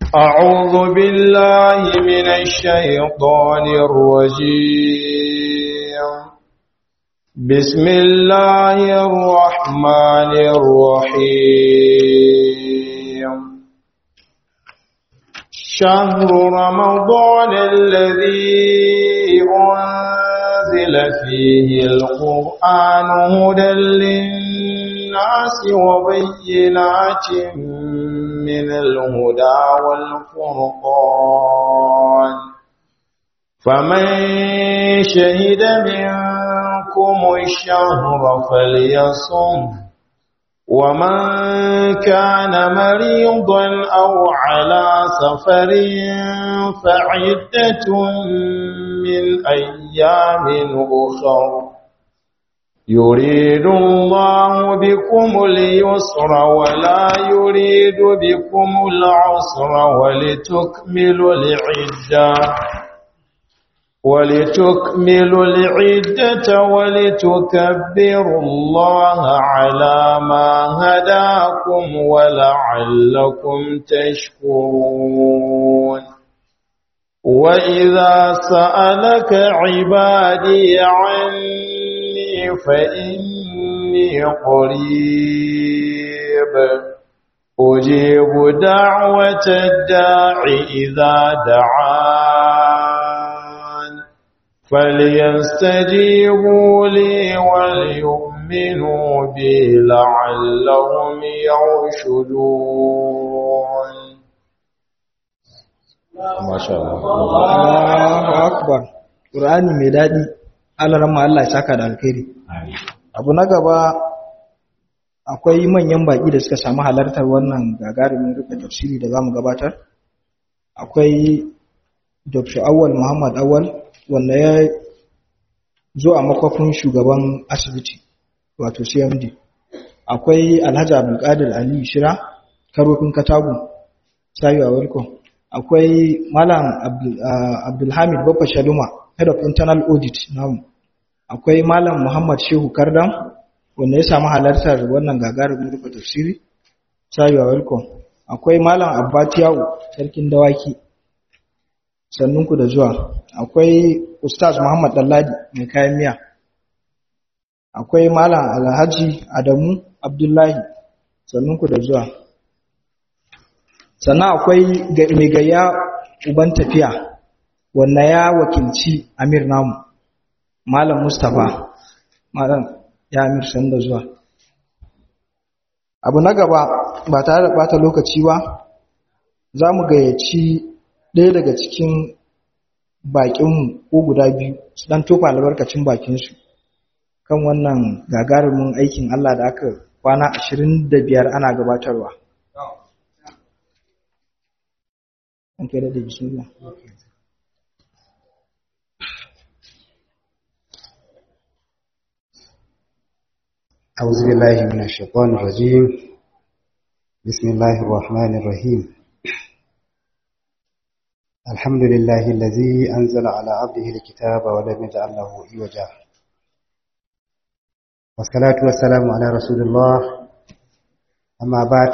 أعوذ بالله من الشيطان الرجيم بسم الله الرحمن الرحيم شهر رمضان الذي أنزل فيه القرآن هدى للناس وبينات من الهدى والفرقان فمن شهد منكم الشهر فليصم ومن كان مريضا أو على سفر فعدة من أيام أخر يريد الله بكم اليسر ولا يريد بكم العسر ولتكملوا العدة ولتكملوا العدة ولتكبروا الله على ما هداكم ولعلكم تشكرون وإذا سألك عبادي عني فإني قريب أجيب دعوة الداع إذا دعان فليستجيبوا لي وليؤمنوا بي لعلهم يرشدون ما شاء الله Allahu akbar Qur'ani mai dadi Allah rahma Allah ya saka da alkhairi abu na gaba akwai manyan baki da suka samu halartar wannan gagarumin rufe tafsiri da zamu gabatar akwai Dr. Awal Muhammad Awal wanda ya zo a makwafin shugaban asibiti wato CMD akwai Alhaji Abdulkadir Ali Shira karofin Katagu sayu a welcome akwai Malam Abdulhamid Baffa Shaluma Head of Internal Audit namu akwai Malam Muhammad Shehu Kardam wanda ya samu halartar wannan gagarumin rufe tafsiri sayu a welcome akwai Malam Abbatiyawu sarkin dawaki sannunku da zuwa akwai Ustaz Muhammad Dalladi mai kayan miya akwai Malam Alhaji Adamu Abdullahi sannunku da zuwa sannan akwai mai gayya uban tafiya wanda ya wakilci amir namu malam mustapha malam ya amir sanda zuwa abu na gaba ba tare da bata lokaci ba za mu gayyaci ɗaya daga cikin baƙinmu ko guda biyu su ɗan tofa albarkacin bakinsu kan wannan gagarumin aikin allah da aka kwana ashirin da biyar ana gabatarwa an kai da bismillah أعوذ بالله من الشيطان الرجيم بسم الله الرحمن الرحيم الحمد لله الذي أنزل على عبده الكتاب ولم يجعل له عوجا والصلاة والسلام على رسول الله أما بعد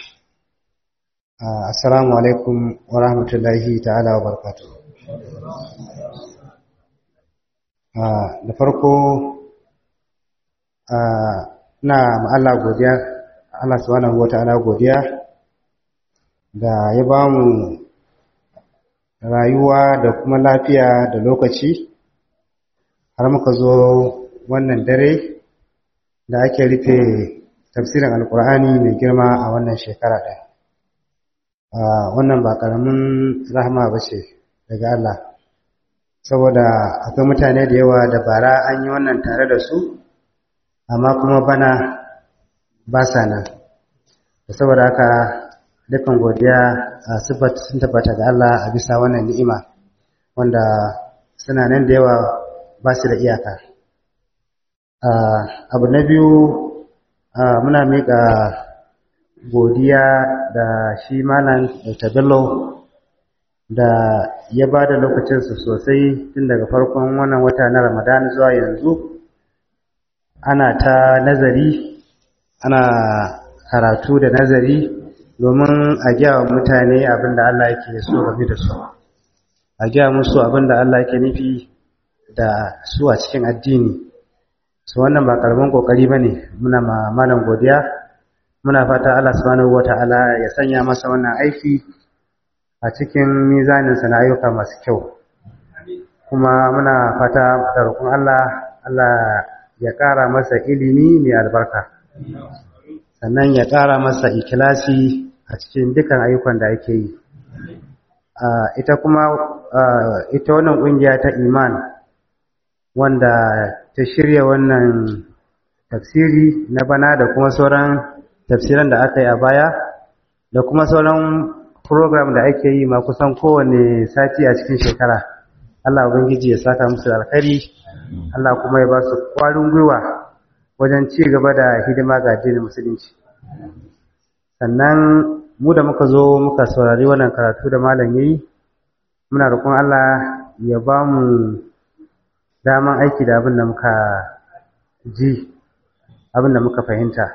Assalamu alaikum wa rahmatullahi ta'ala wa barkatu. Da farko, na Allah godiya, Allah subhanahu wa ta'ala godiya da ya ba mu rayuwa da kuma lafiya da lokaci har muka zo wannan dare da ake rufe tafsirin alkur'ani mai girma a wannan shekara ɗaya. wannan ba ƙaramin rahama ba ce daga Allah saboda akwai mutane da yawa da bara an yi wannan tare da su amma kuma bana ba sa nan da saboda haka dukkan godiya a sifat sun tabbata ga Allah a bisa wannan ni'ima wanda suna nan da yawa ba su da iyaka abu na biyu muna miƙa godiya da shi malam Dr. Bello da ya ba da lokacinsa sosai tun daga farkon wannan wata na Ramadan zuwa yanzu ana ta nazari ana karatu da nazari domin a gaya wa mutane abin da Allah yake so game da su a gaya musu abin da Allah yake nufi da su a cikin addini su wannan ba karamin kokari ba ne muna ma malam godiya muna fata Allah subhanahu wata'ala ya sanya masa wannan aiki a cikin mizaninsa na ayyuka masu kyau kuma muna fata da roƙon Allah Allah ya ƙara masa ilimi mai albarka sannan ya ƙara masa ikilasi a cikin dukan ayyukan da ake yi ita kuma ita wannan ƙungiya ta iman wanda ta shirya wannan tafsiri na bana da kuma sauran tafsiran da aka yi a baya da kuma sauran program da ake yi ma kusan kowane sati a cikin shekara Allah ubangiji ya saka musu da alkhairi Allah kuma ya ba su kwarin gwiwa wajen ci gaba da hidima ga addinin musulunci sannan mu da muka zo muka saurari wannan karatu da malam yayi muna roƙon Allah ya ba mu daman aiki da abin da muka ji abin da muka fahimta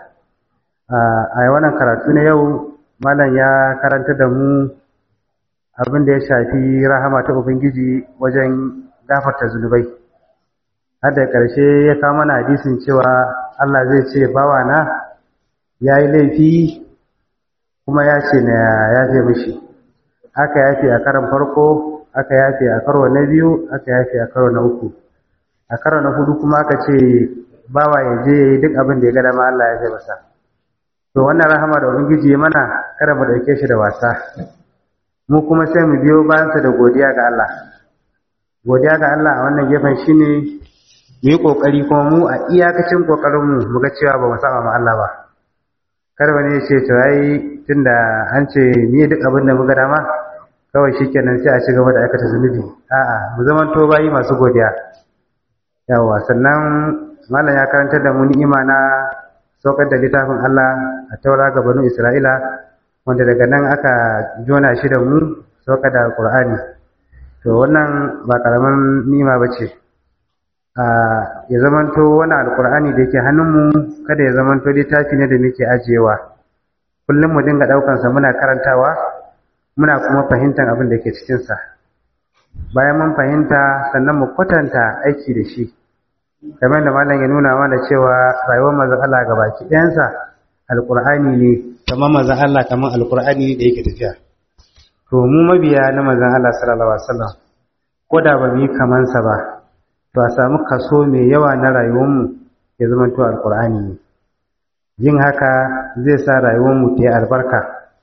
a wannan karatu na yau malam ya karanta da mu abin da ya shafi rahama ta ubangiji wajen gafarta zunubai har da ƙarshe ya kama na hadisin cewa Allah zai ce bawa na ya yi laifi kuma ya ce na yafe mishi aka yafe a karon farko aka yafe a karo na biyu aka yafe a karo na uku a karo na hudu kuma aka ce bawa ya je ya yi duk abin da ya ga dama Allah ya ce masa to wannan rahama da ubangiji mana kada mu dauke shi da wasa mu kuma sai mu biyo bayansa da godiya ga Allah godiya ga Allah a wannan gefen shine mu yi kokari kuma mu a iyakacin kokarin mu mu ga cewa ba mu saba ma Allah ba kar wani ya ce to ai tunda an ce ni duk abin da muka dama kawai shikenan sai a ci gaba da aikata zunubi a'a mu zamanto bayi masu godiya yawa sannan malam ya karantar da mu ni'ima na saukar da littafin Allah a taura ga banu Isra'ila wanda daga nan aka jona shi da mu saukar da Qur'ani to wannan ba karaman ni'ima bace a ya zamanto wani alqur'ani da yake hannunmu kada ya zamanto littafi ne da muke ajiyewa kullum mu dinga daukan sa muna karantawa muna kuma fahimtar abin da ke cikin sa bayan mun fahimta sannan mu kwatanta aiki da shi kamar da malam ya nuna mana cewa rayuwar manzon Allah ga baki ɗayansa alƙur'ani ne kamar manzon Allah kamar alƙur'ani ne da yake tafiya to mu mabiya na manzon Allah sallallahu alaihi wasallam ko da ba mu yi kaman sa ba to a samu kaso mai yawa na rayuwar mu ya zama to alƙur'ani ne yin haka zai sa rayuwar mu ta yi albarka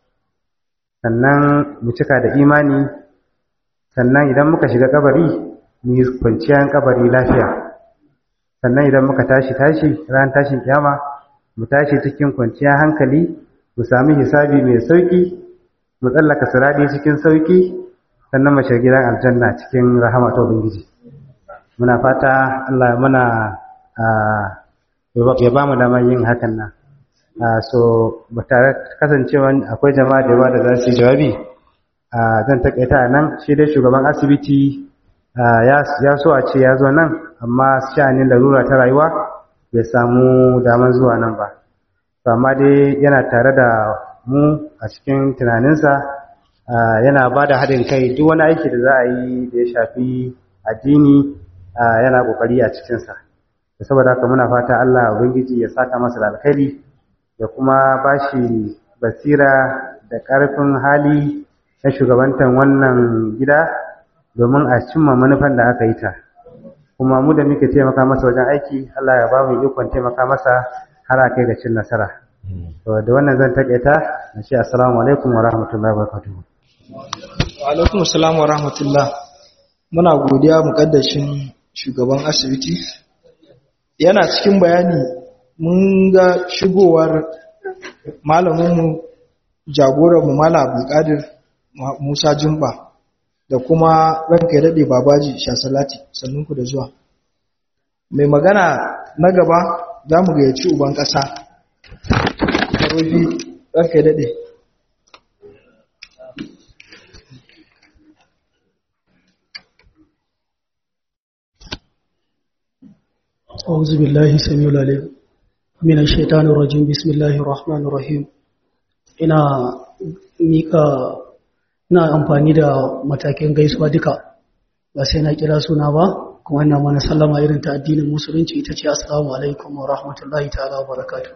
sannan mu cika da imani sannan idan muka shiga kabari mu yi kwanciyar kabari lafiya sannan idan muka tashi tashi ran tashin kiyama mu tashi cikin kwanciyar hankali mu sami hisabi mai sauki mu tsallaka siradi cikin sauki sannan mu shiga gidan aljanna cikin rahama ta ubangiji muna fata Allah muna ya ba mu damar yin hakan nan so ba tare kasancewa akwai jama'a da yawa da za su yi jawabi zan takaita a nan shi dai shugaban asibiti ya so a ce ya zo nan amma sha'anin larura ta rayuwa bai samu daman zuwa nan ba to amma dai yana tare da mu a cikin tunaninsa yana ba da haɗin kai duk wani aiki da za a yi da ya shafi addini yana ƙoƙari a cikinsa da saboda haka muna fata Allah ubangiji ya saka masa da alkhairi ya kuma ba shi basira da ƙarfin hali na shugabantar wannan gida domin a cimma manufan da aka yi ta kuma mu da muke taimaka masa wajen aiki Allah ya ba mu ikon taimaka masa har a kai ga cin nasara to da wannan zan takaita na ce assalamu alaikum wa rahmatullahi wa barakatuh wa alaikum assalam wa rahmatullah muna godiya mukaddashin shugaban asibiti yana cikin bayani mun ga shigowar malaminmu jagoranmu malam abdulkadir musa jumba da kuma ranka ya daɗe babaji shasalati sannunku da zuwa mai magana na gaba za mu gayyaci uban ƙasa karofi ranka ya daɗe أعوذ بالله السميع العليم من الشيطان الرجيم بسم الله الرحمن الرحيم ina mika ina amfani da matakin gaisuwa duka ba sai na kira suna ba kuma ina mana sallama irin ta addinin musulunci ita ce assalamu alaikum wa rahmatullahi ta'ala wa barakatuh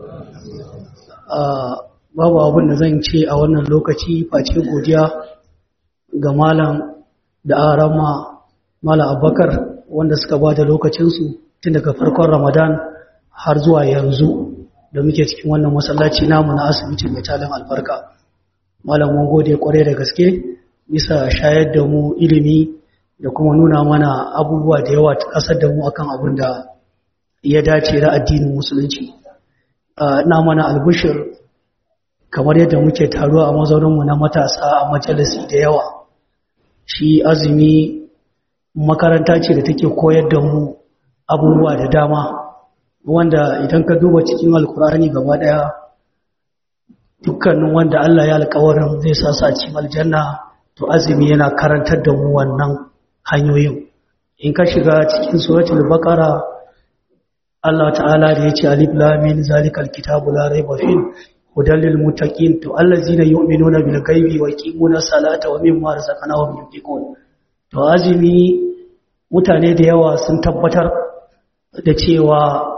babu abin da zan ce a wannan lokaci face godiya ga malam da arama malam abubakar wanda suka ba da lokacinsu tun daga farkon ramadan har zuwa yanzu da muke cikin wannan masallaci namu na asibiti mai talin albarka malam mun gode kwarai da gaske bisa shayar da mu ilimi da kuma nuna mana abubuwa da yawa ta kasar da mu akan abin da ya dace da addinin musulunci na mana albushir kamar yadda muke taruwa a mazauninmu na matasa a majalisi da yawa shi azumi makaranta ce da take koyar da mu abubuwa da dama wanda idan ka duba cikin alkurani gaba daya dukkanin wanda Allah ya alkawarin zai sa sa cikin aljanna to azumi yana karantar da mu wannan hanyoyin in ka shiga cikin suratul baqara Allah ta'ala da yace alif lam mim zalikal kitabu la raiba fih hudan lil muttaqin to allazina yu'minuna bil ghaibi wa yuqimuna salata wa mimma razaqnahum yunfiqun to azumi mutane da yawa sun tabbatar da cewa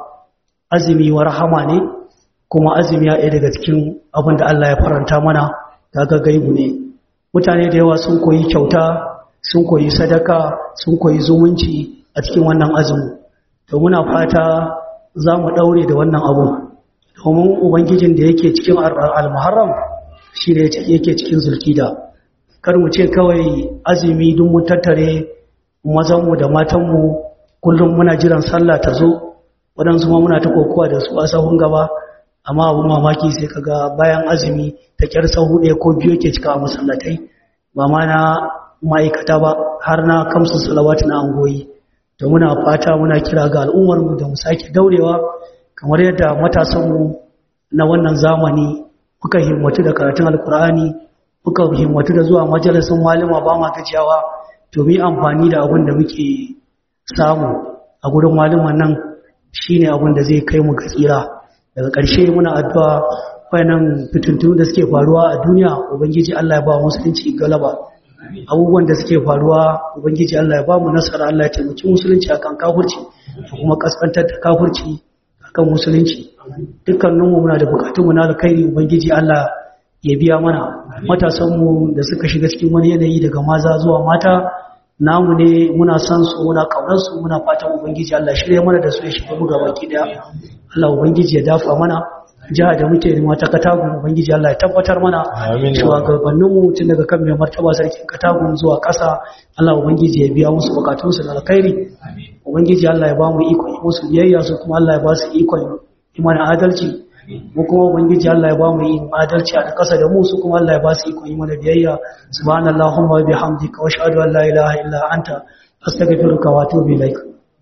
azumi wa rahama ne kuma azumi ya daga cikin abin da Allah ya faranta mana daga gaibu ne mutane da yawa sun koyi kyauta sun koyi sadaka sun koyi zumunci a cikin wannan azumi to muna fata za mu daure da wannan abu domin ubangijin da yake cikin al-muharram shi ne yake cikin zulkida kar mu ce kawai azumi duk mun tattare mazanmu da matanmu kullum muna jiran sallah ta zo waɗansu ma muna ta kokowa da su a sahun gaba amma abu mamaki sai kaga bayan azumi ta kyar sahu ɗaya ko biyu ke cika a masallatai ba ma na ma'aikata ba har na kamsu salawatu na angoyi da muna fata muna kira ga al'ummarmu da mu sake daurewa kamar yadda matasanmu na wannan zamani muka himmatu da karatun alkur'ani muka himmatu da zuwa majalisun malama ba ma gajiyawa to mu amfani da abin da muke samu a gurin malaman nan shine abin da zai kai mu ga tsira daga ƙarshe muna addu'a wayannan fitintunu da suke faruwa a duniya ubangiji Allah ya ba musulunci galaba abubuwan da suke faruwa ubangiji Allah ya ba mu nasara Allah ya taimaki musulunci akan kafirci da kuma kaskantar da kafirci akan musulunci dukkaninmu muna da bukatunmu na alkhairi ubangiji Allah ya biya mana matasanmu da suka shiga cikin wani yanayi daga maza zuwa mata namu ne muna san su muna kaunar su muna fatan ubangiji Allah shirye mana da su ya shiga mu gaba ki daya Allah ubangiji ya dafa mana jiha da muke nema ta katagun ubangiji Allah ya tabbatar mana cewa gabanin mu tun daga kan mai martaba sarkin katagun zuwa ƙasa Allah ubangiji ya biya musu bukatun su na alkhairi ubangiji Allah ya ba mu iko musu biyayya su kuma Allah ya ba su iko imani adalci mu kuma ubangiji Allah ya ba mu yin adalci a ƙasa da mu su kuma Allah ya ba su iko imani biyayya subhanallahumma wa bihamdika wa ashhadu an la ilaha illa anta astaghfiruka wa atubu ilaik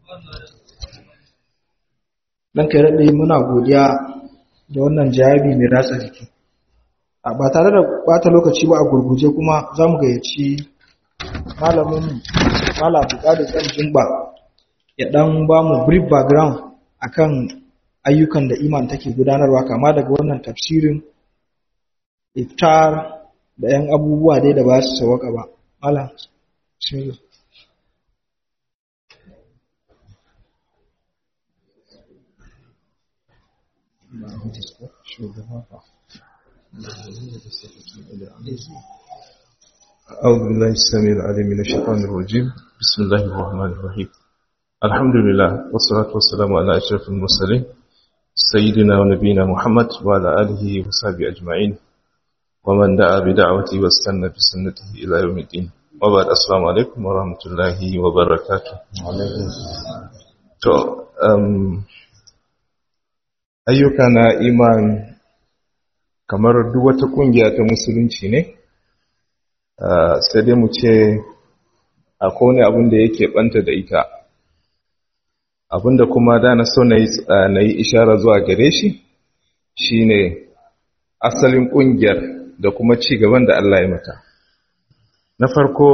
dan kai rade muna godiya da wannan jawabi mai ratsa jiki ba tare da bata lokaci ba a gurguje kuma za mu gayyaci malamin malam buƙatar ɗan jimba ya ɗan ba mu brief background akan ayyukan da iman take gudanarwa kama daga wannan tafsirin iftar da 'yan abubuwa dai da ba su sawaka ba malam bismillah أعوذ بالله السميع العليم من الشيطان الرجيم بسم الله الرحمن الرحيم الحمد لله والصلاة والسلام على أشرف المرسلين سيدنا ونبينا محمد وعلى آله وصحبه أجمعين ومن دعا بدعوته واستنى بسنته إلى يوم الدين وبعد السلام عليكم ورحمة الله وبركاته to um, ayyuka na iman kamar duk wata kungiya ta musulunci ne uh, sai dai mu ce akwai wani abin da yake banta da ita abinda kuma da na so na yi ishara zuwa gare shi shine asalin kungiyar da kuma ci gaban da Allah ya mata na farko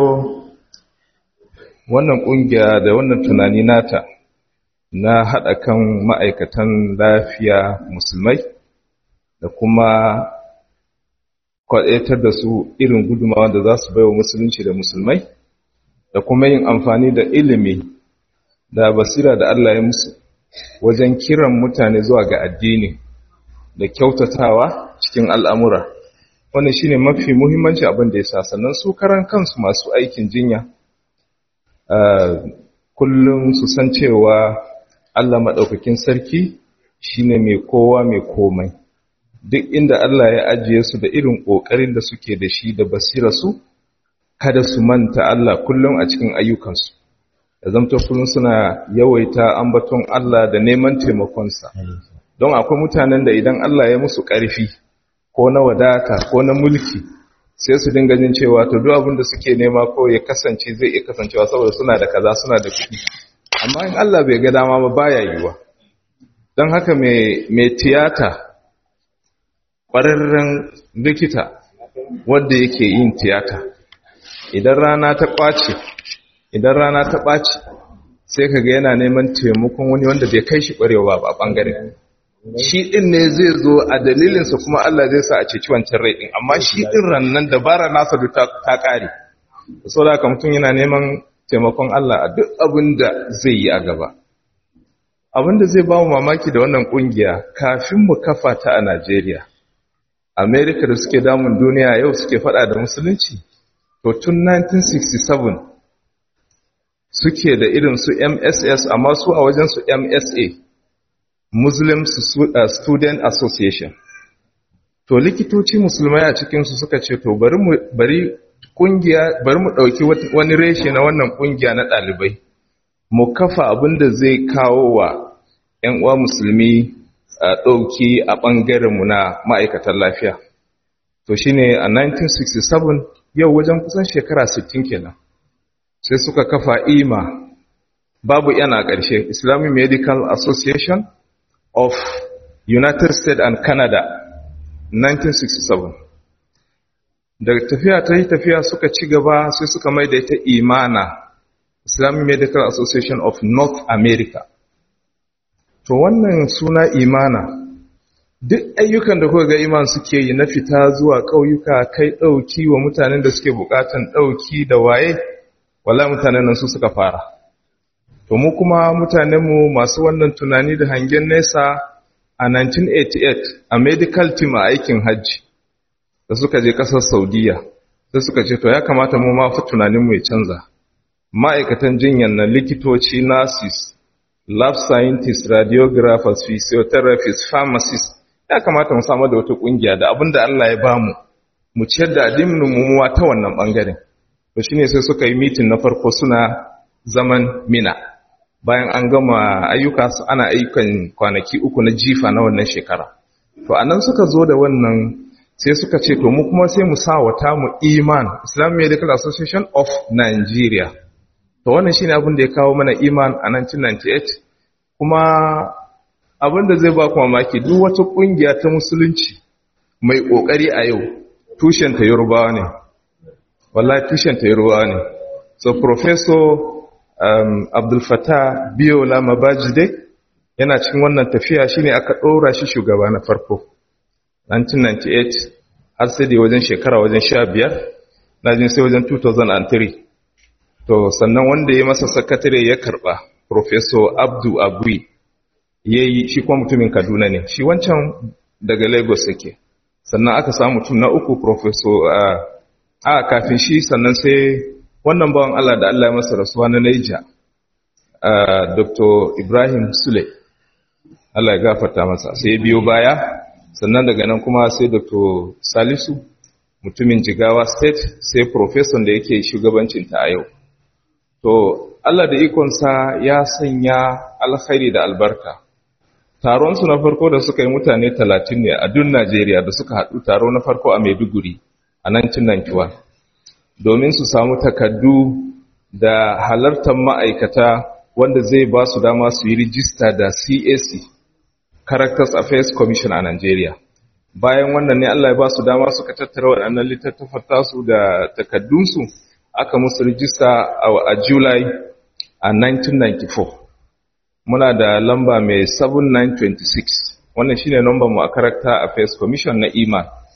wannan kungiya da wannan tunani nata na haɗa kan ma'aikatan lafiya musulmai da kuma kwaɗaitar da su irin gudumawa da za su baiwa musulunci da musulmai da kuma yin amfani da ilimi da basira da Allah ya musu wajen kiran mutane zuwa ga addini da kyautatawa cikin al'amura wannan shine mafi muhimmanci abin da ya sa sannan su karan kansu masu aikin jinya kullum su san cewa Allah maɗaukakin sarki shine mai kowa mai komai duk inda Allah ya ajiye su da irin ƙoƙarin da suke da shi da basira su kada su manta Allah kullum a cikin ayyukansu da zamto kullum suna yawaita ambaton Allah da neman taimakonsa don akwai mutanen da idan Allah ya musu ƙarfi ko na wadata ko na mulki sai su dinga jin cewa to duk abin da suke nema ko ya kasance zai iya kasancewa saboda suna da kaza suna da kuɗi amma in Allah bai ga dama ba baya yiwa don haka mai tiyata ƙwararren likita wanda yake yin tiyata idan rana ta ƙwace idan rana ta ɓaci sai ka ga yana neman taimakon wani wanda bai kai shi ƙwarewa ba a ɓangaren shi ɗin ne zai zo a dalilinsa kuma Allah zai sa a ceci wancan rai ɗin amma shi ɗin rannan dabara nasa duk ta ƙare sau da haka mutum yana neman taimakon Allah a duk abin da zai yi a gaba abin da zai ba mu mamaki da wannan ƙungiya kafin mu kafa ta a Najeriya Amerika da suke damun duniya yau suke faɗa da musulunci to tun 1967 suke da irin su MSS amma su a wajen su MSA Muslim Student Association to likitoci musulmai a cikin su suka ce to bari mu bari kungiya bari mu dauki wani reshe na wannan kungiya na dalibai mu kafa abin da zai kawo wa ƴan uwa musulmi dauki a bangaren mu na ma'aikatan lafiya to shine a 1967 yau wajen kusan shekara 60 kenan sai suka kafa ima babu yana ƙarshe islamic medical association of united states and canada 1967 daga tafiya ta yi tafiya suka ci gaba sai suka mai da ita imana islamic medical association of north america to wannan suna imana duk ayyukan da kuka ga iman suke yi na fita zuwa ƙauyuka kai ɗauki wa mutanen da suke buƙatan ɗauki da waye wala mutanen nan su suka fara to mu kuma mutanenmu masu wannan tunani da hangen nesa a 1988 a medical team a aikin hajji da suka je ƙasar saudiya sai suka ce to ya kamata mu ma fi tunaninmu ya canza ma'aikatan jinyar na likitoci nurses lab scientists radiographers physiotherapists pharmacists ya kamata mu samu da wata kungiya da abin da Allah ya bamu mu ciyar da addinin mu ta wannan bangaren to shine sai suka yi meeting na farko suna zaman mina bayan an gama ayyuka su ana ayyukan kwanaki uku na jifa na wannan shekara to anan suka zo da wannan sai suka ce to mu kuma sai mu sa wata mu iman Islamic Medical Association of Nigeria to wannan shine abin da ya kawo mana iman a 1998 kuma abin da zai ba ku mamaki duk wata kungiya ta musulunci mai kokari a yau tushen ta Yorubawa ne wallahi tushen ta Yorubawa ne so professor um, Abdul Fattah Biola Mabajide yana cikin wannan tafiya shine aka ɗora shi shugaba na farko 1998 har sai da wajen shekara wajen 15 na jin sai wajen 2003 to sannan wanda ya masa sakatare ya karba professor Abdu Agui yayi shi kuma mutumin Kaduna ne shi wancan daga Lagos yake sannan aka samu mutum na uku professor a kafin shi sannan sai wannan bawan Allah da Allah ya masa rasuwa na Niger Dr. Ibrahim Sule Allah ya gafarta masa sai biyo baya sannan daga nan kuma sai Dr. Salisu mutumin Jigawa State sai professor da yake shugabancin ta a yau to Allah da ikonsa ya sanya alkhairi da albarka taron su na farko da suka yi mutane 30 ne a duk Najeriya da suka haɗu taro na farko a Maiduguri a 1991 domin su samu takaddu da halartar ma'aikata wanda zai ba su dama su yi rijista da CAC Characters Affairs Commission a Nigeria. Bayan wannan ne Allah ya ba su dama suka tattara waɗannan littattafar tasu da takaddunsu aka musu rijista a July a 1994. Muna da lamba mai 7926 wannan shine lambar mu a Character Affairs Commission na IMA.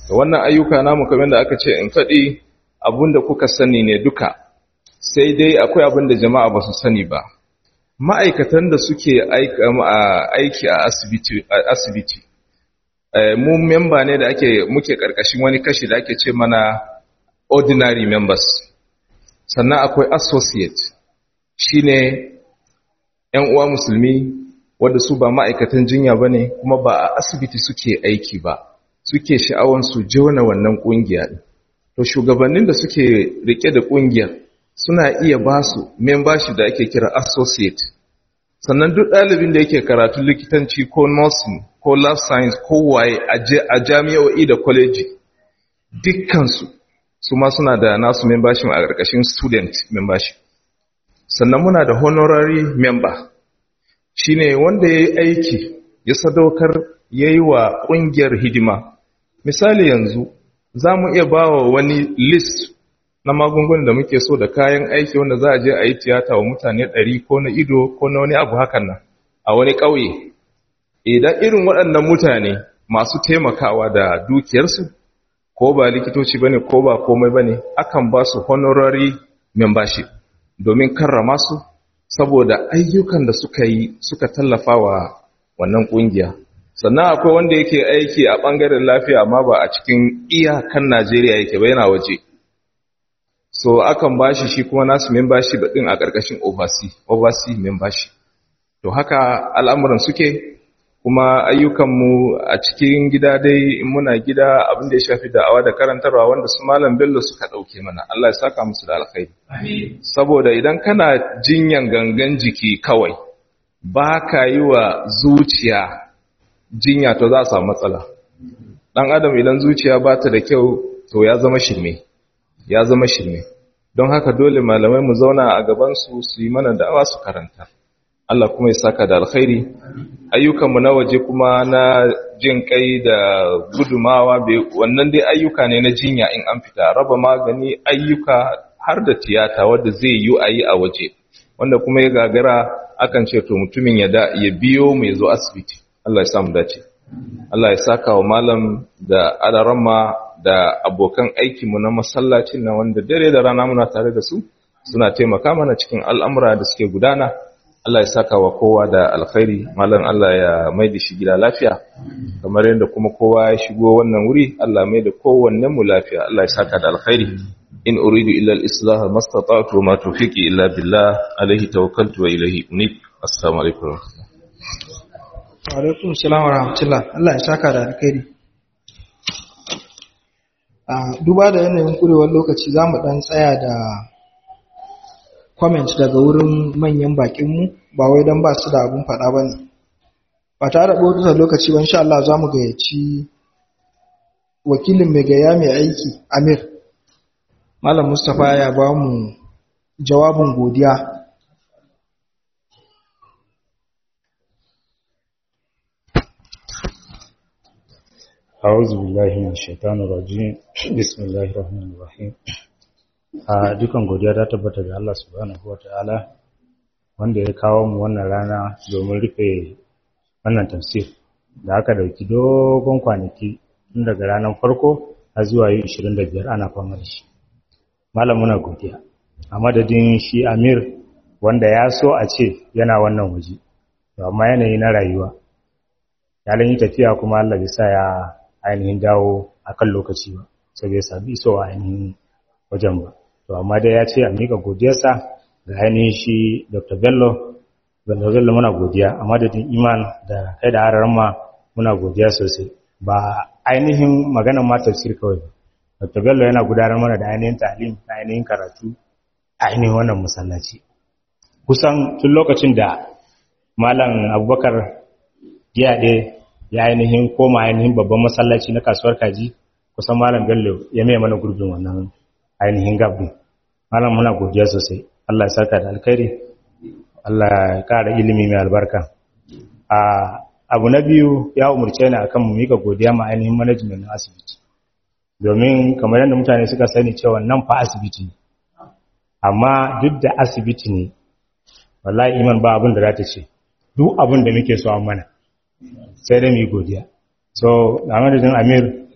wannan ayyuka namu kamar da aka ce in faɗi abinda kuka sani ne duka sai dai akwai abinda jama'a ba su sani ba ma'aikatan da suke aiki a asibiti mu memba ne da ake muke karkashin wani kashi da ake ce mana ordinary members sannan akwai associate shine yan uwa musulmi wanda su ba ma'aikatan jinya bane kuma ba a asibiti suke aiki ba suke sha'awan su jona wannan kungiya to shugabannin da suke rike da kungiyar suna iya ba su membership da ake kira associate sannan duk ɗalibin da yake karatu likitanci ko nursing ko life science ko waye a jami'o'i da kwaleji dukkansu su ma suna da nasu membership a ƙarƙashin student membership sannan muna da honorary member shine wanda ya yi aiki ya sadaukar ya yi wa ƙungiyar hidima misali yanzu za mu iya ba wa wani list na magungunan da muke so da kayan aiki wanda za a je a yi tiyata wa mutane ɗari ko na ido ko na wani abu hakan nan a wani ƙauye idan irin waɗannan mutane masu taimakawa da dukiyarsu ko ba likitoci bane ko ba komai bane akan ba su honorary membership domin karrama su saboda ayyukan da suka yi suka tallafa wa wannan ƙungiya sannan akwai wanda yake aiki a ɓangaren lafiya amma ba a cikin iyakan Najeriya yake ba yana waje so akan bashi shi kuma nasu membership din a ƙarƙashin overseas overseas membership to haka al'amuran suke kuma ayyukanmu a cikin gida dai in muna gida abin da ya shafi da'awa da karantarwa wanda su malam bello suka ɗauke mana Allah ya saka musu da alkhairi saboda idan kana jinyan gangan jiki kawai ba ka yi wa zuciya jinya to za a samu matsala ɗan adam idan zuciya ba ta da kyau to ya zama shirme ya zama shirme don haka dole malamai mu zauna a gabansu su yi mana da'awa su karanta Allah kuma ya saka da alkhairi ayyukanmu na waje kuma na jin kai da gudumawa wannan dai ayyuka ne na jinya in an fita raba magani ayyuka har da tiyata wadda zai yi a yi a waje wanda kuma ya gagara akan ce to mutumin ya ya biyo mu ya zo asibiti Allah ya samu dace Allah ya saka wa malam da alarama da abokan aikinmu na masallacin na wanda dare da rana muna tare da su suna taimaka mana cikin al'amura da suke gudana Allah ya saka wa kowa da alkhairi malam Allah ya mai da shi gida lafiya kamar yadda kuma kowa ya shigo wannan wuri Allah mai da kowanne mu lafiya Allah ya saka da alkhairi in uridu illa al-islah mastata'tu ma tawfiqi illa billah alayhi tawakkaltu wa ilayhi unib assalamu alaikum wa alaikum assalam wa rahmatullah Allah ya saka da alkhairi a duba da yanayin kurewar lokaci zamu dan tsaya da comment daga wurin manyan bakinmu ba wai don ba su da abun faɗa ba ne ba tare da ɓotar lokaci ba insha Allah za mu gayyaci wakilin mai gaya mai aiki amir malam mustapha ya ba mu jawabin godiya أعوذ بالله من الشيطان الرجيم بسم الله الرحمن الرحيم a dukan godiya ta tabbata ga Allah subhanahu wataala wanda ya kawo mu wannan rana domin rufe wannan tafsir da aka dauki dogon kwanaki tun daga ranar farko har zuwa yi 25 ana fama da shi malam muna godiya a madadin shi Amir wanda ya so a ce yana wannan waje to amma yanayi na rayuwa ya yi tafiya kuma Allah bai sa ya ainihin dawo akan lokaci ba sai bai sami isowa ainihin wajen ba to amma dai ya ce a miƙa godiyarsa ga ainihin shi dr bello bello bello muna godiya a madadin iman da kai da hararar ma muna godiya sosai ba ainihin maganar ma tafsir kawai ba dr bello yana gudanar mana da ainihin talim na ainihin karatu a ainihin wannan masallaci kusan tun lokacin da malam abubakar giyaɗe ya ainihin koma ainihin babban masallaci na kasuwar kaji kusan malam bello ya mai mana gurbin wannan ainihin gabin malam muna godiya sosai Allah ya saka da alkhairi Allah ya kara ilimi mai albarka a abu na biyu ya umurce ni akan mu mika godiya ma ainihin management na asibiti domin kamar yadda mutane suka sani cewa nan fa asibiti ne amma duk da asibiti ne wallahi iman ba abin da za ta ce duk abin da muke so an mana sai dai mu yi godiya so a madadin amir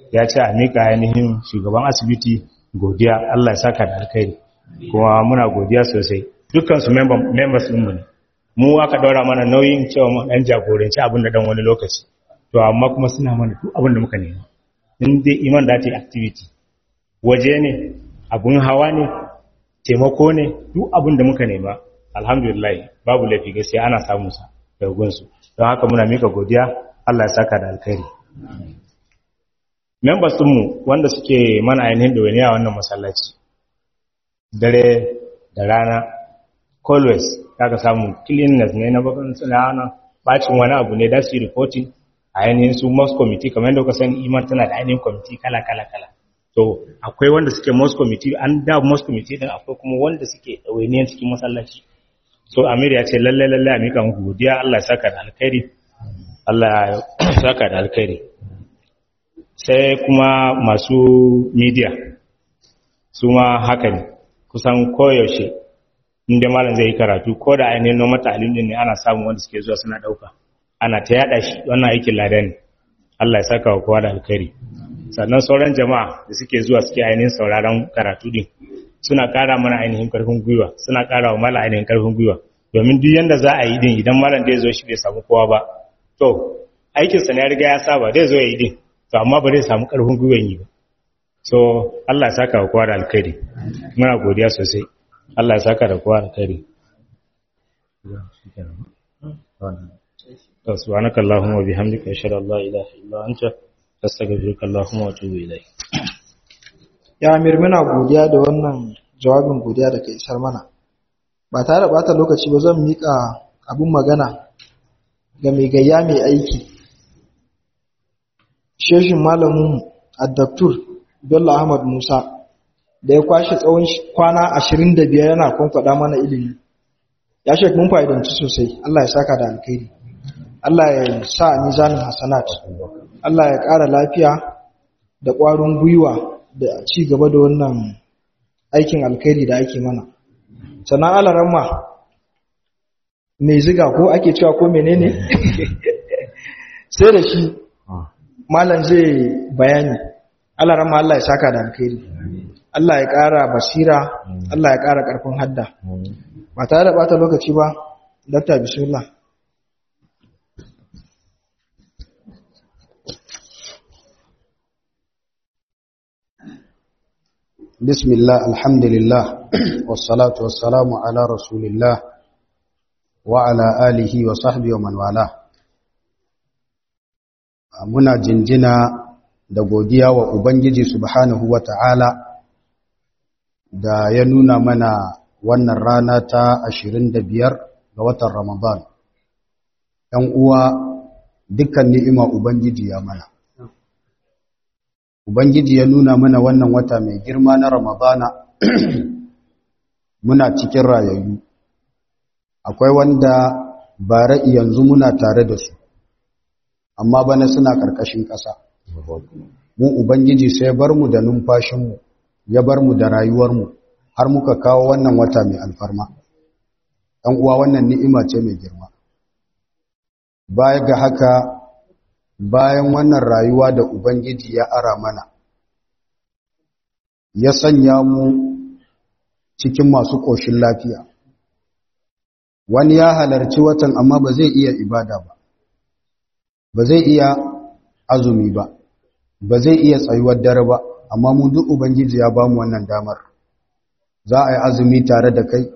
ya ce a mika ainihin shugaban asibiti godiya Allah ya saka da alkhairi kuma muna godiya sosai dukkan su members din mu ne mu aka daura mana nauyin cewa mu dan jagoranci abin da dan wani lokaci to amma kuma suna mana duk abin da muka nema in dai iman da ta activity waje ne abun hawa ne taimako ne duk abin da muka nema alhamdulillah babu laifi gaskiya ana samun sa daga gunsu don haka muna mika godiya Allah ya saka da alkhairi members ɗinmu wanda suke mana ainihin da wani a wannan masallaci dare da rana always ka samu cleanness ne na bakan suna hana bacin wani abu ne da su yi reporting a ainihin su most committee kamar yadda kuka sani iman tana da ainihin committee kala kala kala to akwai wanda suke most committee an da most committee din akwai kuma wanda suke ɗawainiyar cikin masallaci so amir ya ce lalle lalle a mika muku godiya Allah ya saka da alkhairi Allah ya saka da alkhairi sai kuma masu media su ma haka ne kusan koyaushe inda malam zai yi karatu ko da ainihin noma ta'alim din ne ana samun wanda suke zuwa suna dauka ana ta yada shi wannan aikin lada ne Allah ya saka wa kowa da alkhairi sannan sauran jama'a da suke zuwa suke ainihin sauraron karatu din suna kara mana ainihin karfin gwiwa suna kara wa malam ainihin karfin gwiwa domin duk yanda za a yi din idan malam da ya zo shi bai samu kowa ba to aikinsa ne ya riga ya saba zai zo ya yi din to amma ba zai samu karfin gwiwan yi ba so Allah ya saka wa kowa da alkhairi muna godiya sosai Allah ya saka da kowa da alkhairi to subhanaka allahumma bihamdika ashhadu an la ilaha illa anta astaghfiruka allahumma wa atubu ilayk ya amir muna godiya da wannan jawabin godiya da ka isar mana ba tare da bata lokaci ba zan mika abun magana ga mai gayya mai aiki sheshin malamin addaktur bello ahmad musa da ya kwashe tsawon kwana ashirin da biyar yana kwankwada mana ilimi ya shek mun fa'idanci sosai allah ya saka da alkhairi allah ya sa nizanin hasanat allah ya ƙara lafiya da ƙwarin gwiwa da ci gaba da wannan aikin alkhairi da ake mana sannan alaramma mai ziga ko ake cewa ko menene sai da shi malam zai bayani Allah rama Allah ya saka da alkhairi Allah ya ƙara basira Allah ya ƙara ƙarfin hadda ba tare da bata lokaci ba dakta bismillah بسم الله الحمد لله والصلاة والسلام على رسول الله وعلى آله وصحبه ومن والاه muna jinjina da godiya wa Ubangiji subhanahu wa ta'ala da ya nuna mana wannan rana ta ashirin da biyar ga watan Ramadan. ‘Yan uwa dukkan ni'ima Ubangiji ya mana. Ubangiji ya nuna mana wannan wata mai girma na Ramadana muna cikin rayayyu. Akwai wanda bara yanzu muna tare da su. amma bana suna ƙarƙashin ƙasa. Mu Ubangiji sai bar mu da numfashinmu, ya bar mu da rayuwarmu, har muka kawo wannan wata mai alfarma. ‘Yan uwa wannan ni'ima ce mai girma. Baya ga haka, bayan wannan rayuwa da Ubangiji ya ara mana, ya sanya mu cikin masu ƙoshin lafiya. Wani ya halarci watan amma ba zai iya ibada ba. ba zai iya azumi ba ba zai iya tsayuwar dare ba amma mu duk ubangiji ya bamu wannan damar za a yi azumi tare da kai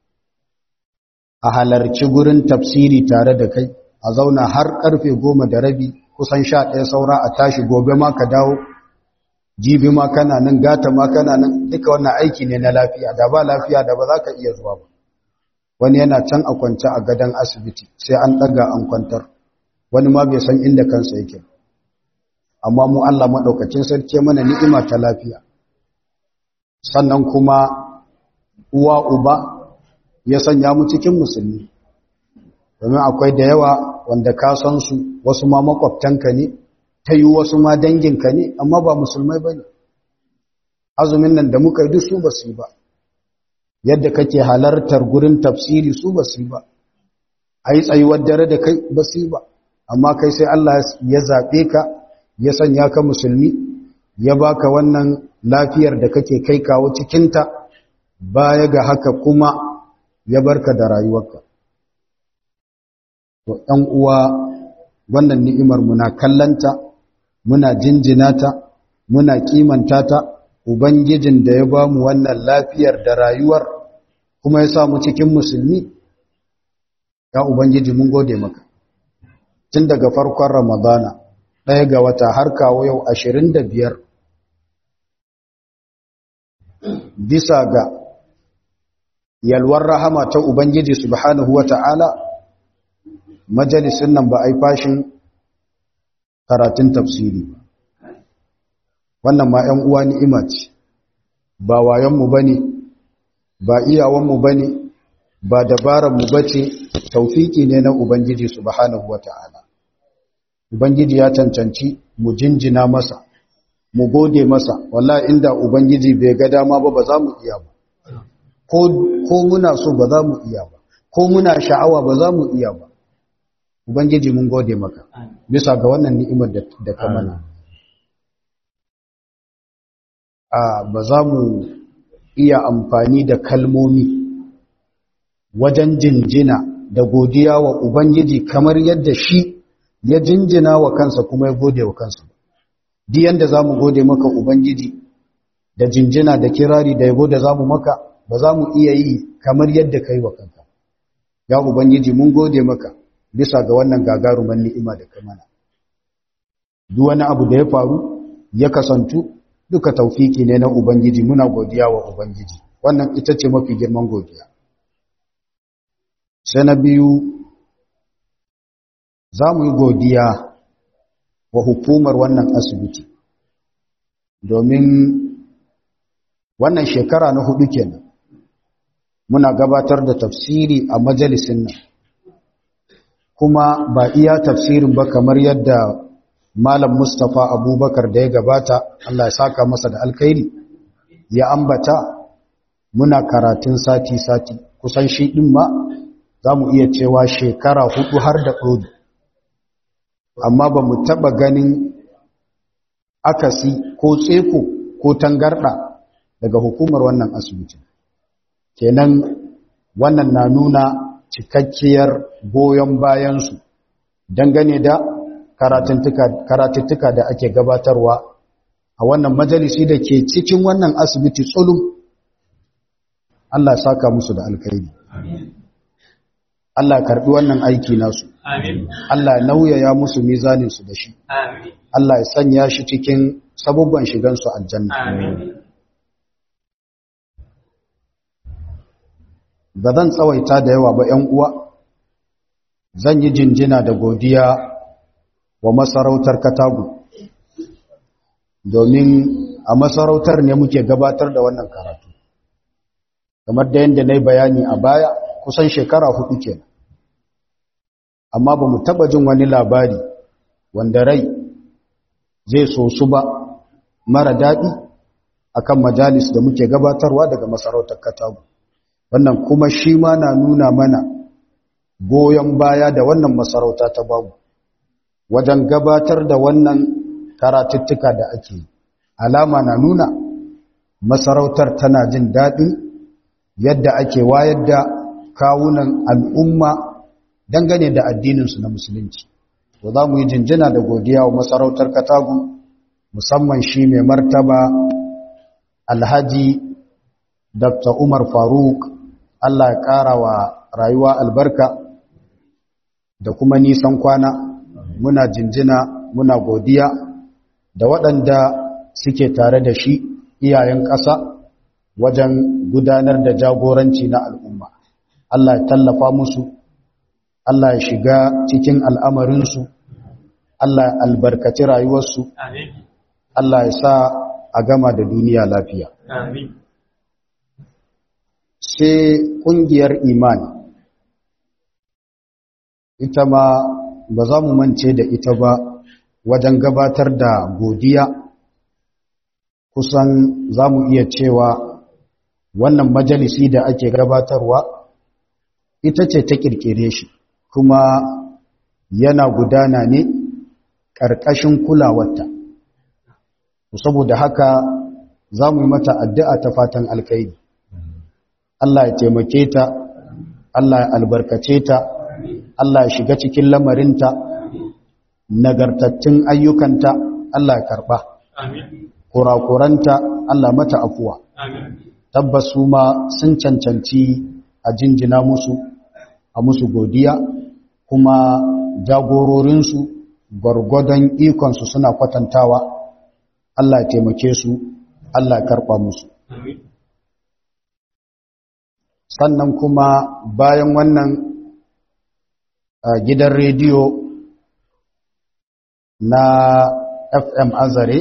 a halarci gurin tafsiri tare da kai a zauna har karfe goma da rabi kusan sha ɗaya saura a tashi gobe ma ka dawo jibi ma kana nan gata ma kana nan duka wannan aiki ne na lafiya da ba lafiya da ba za ka iya zuwa ba wani yana can a kwance a gadon asibiti sai an ɗaga an kwantar wani ma bai san inda kansa yake amma mu Allah maɗaukacin sarki mana ni'ima ta lafiya sannan kuma uwa uba ya sanya mu cikin musulmi domin akwai da yawa wanda ka san su wasu ma makwabtanka ne ta yi wasu ma danginka ne amma ba musulmai ba ne azumin nan da muka yi duk su ba su yi ba yadda kake halartar gurin tafsiri su ba su yi ba a yi tsayuwar dare da kai ba su yi ba amma kai sai Allah ya zaɓe ka ya sanya ka musulmi ya baka wannan lafiyar da kake kai kawo cikinta baya ga haka kuma ya barka da rayuwarka to ɗan uwa wannan ni'imar muna kallanta muna jinjina ta muna kimanta ta ubangijin da ya bamu wannan lafiyar da rayuwar kuma ya samu cikin musulmi ya ubangiji mun gode maka tun daga farkon ramadana ɗaya ga wata har kawo yau ashirin da biyar bisa ga yalwar rahama ta ubangiji subhanahu wa ta'ala majalisun nan ba a yi fashin karatun tafsiri wannan ma ‘yan uwa ni'ima ce ba wayonmu ba ne ba iyawanmu ba ne ba dabaranmu ba ce taufiki ne na ubangiji subhanahu wa ta'ala ubangiji ya cancanci mu jinjina masa mu gode masa wallahi inda ubangiji bai ga dama ba ba za mu iya ba ko muna so ba za mu iya ba ko muna sha'awa ba za mu iya ba ubangiji mun gode maka bisa ga wannan ni'imar da ka mana a ba za mu iya amfani da kalmomi wajen jinjina da godiya wa ubangiji kamar yadda shi ya jinjina wa kansa kuma ya gode wa kansa duk yanda za mu gode maka ubangiji da jinjina da kirari da yabo da za mu maka ba za mu iya yi kamar yadda ka yi wa kanka ya ubangiji mun gode maka bisa ga wannan gagaruman ni'ima da ka mana duk wani abu da ya faru ya kasantu duka taufiki ne na ubangiji muna godiya wa ubangiji wannan ita ce mafi girman godiya sai na biyu za mu yi godiya wa hukumar wannan asibiti domin wannan shekara na hudu kenan muna gabatar da tafsiri a majalisin nan kuma ba iya tafsirin ba kamar yadda malam mustapha abubakar da ya gabata allah ya saka masa da alkhairi ya ambata muna karatun sati-sati kusan shi ɗin ma za mu iya cewa shekara hudu har da ɗodo amma ba mu taɓa ganin akasi ko tseko ko tangarɗa daga hukumar wannan asibitin kenan wannan na nuna cikakkiyar goyon bayansu dangane da karatuttuka da ake gabatarwa a wannan majalisi da ke cikin wannan asibiti tsulum Allah saka musu da alkhairi Allah karbi wannan aiki nasu Allah nauyaya musu mizaninsu da shi Allah ya sanya shi cikin sabubban shigansu aljanna ba zan tsawaita da yawa ba ‘yan uwa zan yi jinjina da godiya wa masarautar katagu domin a masarautar ne muke gabatar da wannan karatu kamar da yadda na yi bayani a baya kusan shekara hudu kenan amma ba mu taba jin wani labari wanda rai zai so su ba mara daɗi akan majalis da muke gabatarwa daga masarautar katagu wannan kuma shi ma na nuna mana goyon baya da wannan masarauta ta babu wajen gabatar da wannan karatuttuka da ake alama na nuna masarautar tana jin daɗin yadda ake wayar da kawunan al'umma dangane da addininsu na musulunci to za mu yi jinjina da godiya wa masarautar katagu musamman shi mai martaba alhaji dr umar faruk allah ya ƙara wa rayuwa albarka da kuma nisan kwana muna jinjina muna godiya da waɗanda suke tare da shi iyayen ƙasa wajen gudanar da jagoranci na al'umma Allah ya tallafa musu Allah ya shiga cikin al'amarinsu Allah ya albarkaci rayuwarsu Allah ya sa a gama da duniya lafiya sai ƙungiyar imani ita ma ba za mu mance da ita ba wajen gabatar da godiya kusan za mu iya cewa wannan majalisi da ake gabatarwa ita ce ta kirkire shi kuma yana gudana ne ƙarƙashin kulawarta saboda haka za mu yi mata addu'a ta fatan alkhairi Allah ya taimake ta Allah ya albarkace ta Allah ya shiga cikin lamarinta nagartattun ayyukanta Allah ya karɓa kurakuranta Allah mata afuwa tabbas su ma sun cancanci a jinjina musu a musu godiya kuma jagororinsu gwargwadon ikonsu suna kwatantawa Allah ya taimake su Allah ya karɓa musu sannan kuma bayan wannan gidan rediyo na FM Azare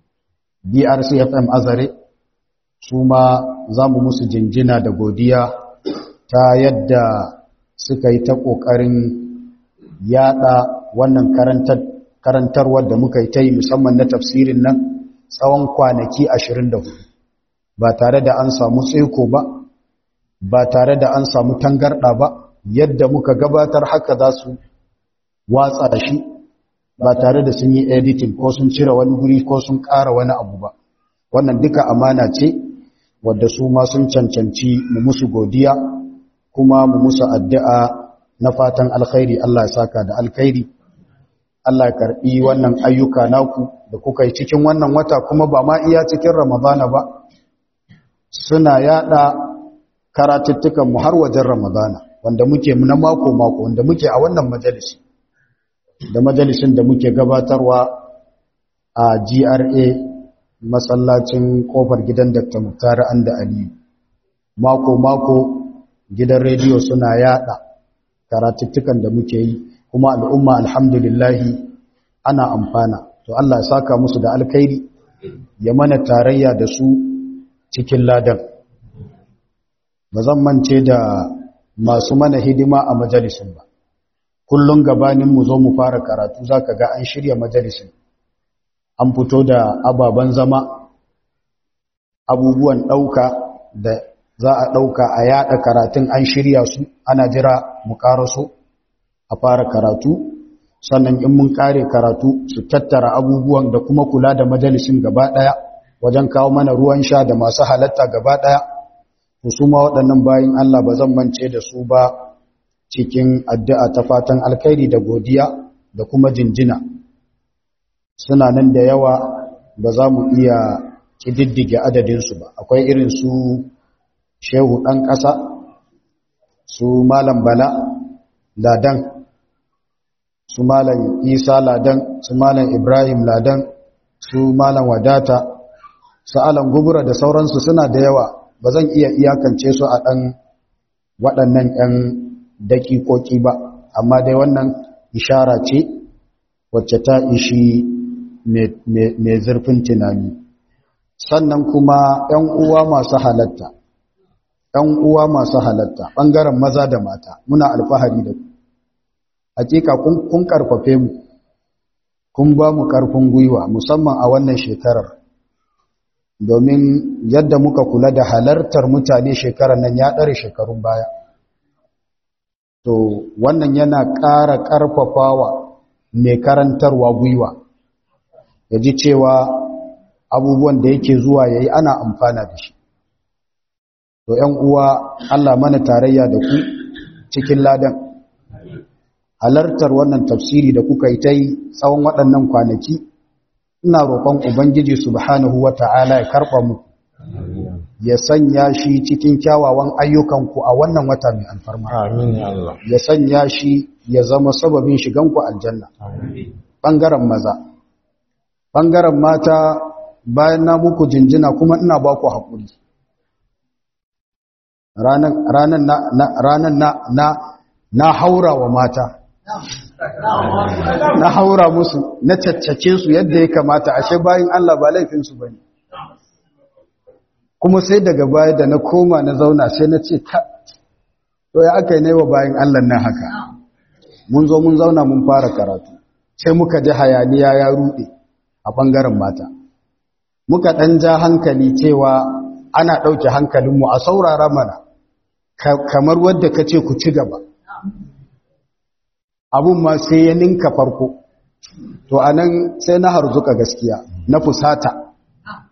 BRC FM Azare su ma za mu musu jinjina da godiya ta yadda suka yi ta ƙoƙarin yada wannan karantarwar da muka yi ta yi musamman na tafsirin nan tsawon kwanaki 24 ba tare da an samu tseko ba ba tare da an samu tangarɗa ba yadda muka gabatar haka za su watsa da shi ba tare da sun yi editing ko sun cire wani guri ko sun ƙara wani abu ba wannan duka amana ce wadda su ma sun cancanci mu musu godiya kuma mu musu addu'a na fatan alkhairi Allah ya saka da alkhairi Allah ya karbi wannan ayyuka naku da kuka yi cikin wannan wata kuma ba ma iya cikin Ramadana ba suna yada karatuttukan mu har wajen Ramadana wanda muke na mako mako wanda muke a wannan majalisi da majalisin da muke gabatarwa a GRA masallacin kofar gidan Dr. Muktar Anda Aliyu mako mako gidan rediyo suna yada karatuttukan da muke yi kuma al'umma alhamdulillahi ana amfana to Allah ya saka musu da alkhairi ya mana tarayya da su cikin ladan ba zan mance da masu mana hidima a majalisin ba kullum gabanin mu zo mu fara karatu zaka ga an shirya majalisin an fito da ababen zama abubuwan ɗauka da za a ɗauka a yaɗa karatun an shirya su ana jira mu ƙaraso a fara karatu sannan in mun ƙare karatu su tattara abubuwan da kuma kula da majalisin gaba ɗaya wajen kawo mana ruwan sha da masu halatta gaba ɗaya to su ma waɗannan bayan Allah ba zan mance da su ba cikin addu'a ta fatan alkhairi da godiya da kuma jinjina suna nan da yawa ba za mu iya ƙididdige adadinsu ba akwai irin su shehu ɗan ƙasa su malam bala ladan su malam isa ladan su malam ibrahim ladan su malam wadata su alan gubura da sauransu suna da yawa ba zan iya iyakance su a ɗan waɗannan 'yan daƙiƙoƙi ba amma dai wannan ishara ce wacce ta ishi mai zurfin tunani sannan kuma 'yan uwa masu halatta ‘yan uwa masu halatta ɓangaren maza da mata muna alfahari da ku hakika kun ƙarfafe mu kun ba mu ƙarfin gwiwa musamman a wannan shekarar domin yadda muka kula da halartar mutane shekarar nan ya ɗare shekarun baya to wannan yana ƙara ƙarfafawa mai karantarwa gwiwa ya ji cewa abubuwan da yake zuwa ya yi ana amfana da shi to ‘yan uwa Allah mana tarayya da ku cikin ladan halartar wannan tafsiri da kuka yi ta yi tsawon waɗannan kwanaki ina roƙon Ubangiji subhanahu wa ta'ala ya karɓa mu ya sanya shi cikin kyawawan ayyukanku a wannan wata mai alfarma ya sanya shi ya zama sababin shiganku aljanna ɓangaren maza ɓangaren mata bayan na muku jinjina kuma ina ba ku haƙuri ranar na na haura wa mata na haura musu na caccake su yadda ya kamata ashe bayan Allah ba laifinsu ba ne kuma sai daga baya da na koma na zauna sai na ce ka to ya aka yi na yi wa bayan Allah nan haka mun zo mun zauna mun fara karatu sai muka ji hayaniya ya ruɗe a ɓangaren mata muka ɗan ja hankali cewa ana ɗauke hankalinmu a saurara mana kamar wadda ka ce ku ci gaba abun ma sai ya ninka farko to anan sai na harzuka gaskiya na fusata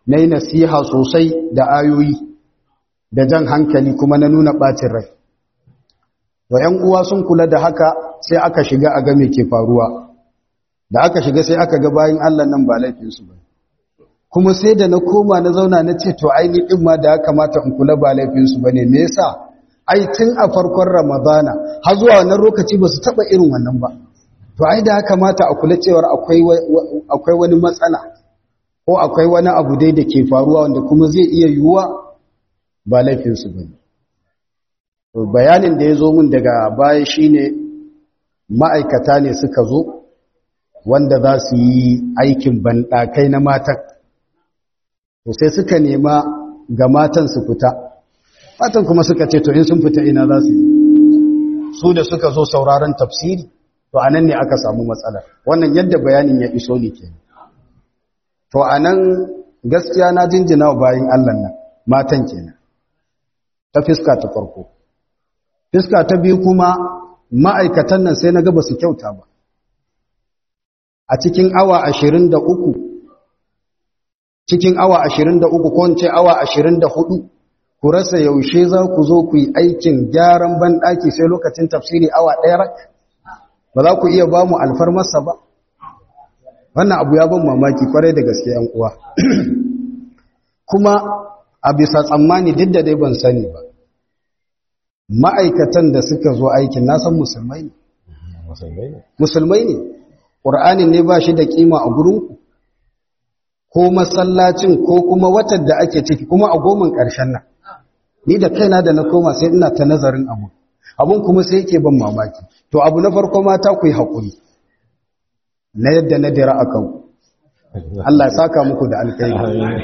na yi nasiha sosai da ayoyi da jan hankali kuma na nuna ɓacin rai to ‘yan uwa sun kula da haka sai aka shiga a game ke faruwa da aka shiga sai aka ga bayan Allah nan ba laifinsu ba kuma sai da na koma na zauna na ce to aini ɗin ma da ya kamata in kula ba laifinsu ba ne me yasa ai tun a farkon ramadana har zuwa wannan lokaci ba su taɓa irin wannan ba to ai da ya kamata a kula cewar akwai wani matsala ko akwai wani abu dai da ke faruwa wanda kuma zai iya yiwuwa ba laifinsu ba ne bayanin da ya zo min daga baya shine ma'aikata ne suka zo wanda za su yi aikin banɗakai na matan to sai suka nema ga matan su fita matan kuma suka ce to in sun fita ina za su yi su da suka zo sauraron tafsiri to anan ne aka samu matsalar wannan yadda bayanin ya iso ne ke to anan gaskiya na jinjina wa bayin Allah nan matan kenan ta fiska ta farko fiska ta biyu kuma ma'aikatan nan sai na ga ba su kyauta ba a cikin awa ashirin da uku cikin awa ashirin da uku kwanci awa ashirin da hudu ku rasa yaushe za ku zo ku yi aikin gyaran banɗaki sai lokacin tafsiri awa ɗaya rak ba za ku iya ba mu alfarmarsa ba wannan abu ya ban mamaki kwarai da gaske yan uwa kuma a bisa tsammani duk da dai ban sani ba ma'aikatan da suka zo aikin nasan musulmai ne musulmai ne ƙur'anin ne ba shi da ƙima a gurinku ko masallacin ko kuma watan da ake ciki kuma a goman ƙarshen nan ni da kaina da na koma sai ina ta nazarin abu abun kuma sai yake ban mamaki to abu na farko mata ku yi haƙuri na yadda na dira a kanku Allah ya saka muku da alkhairi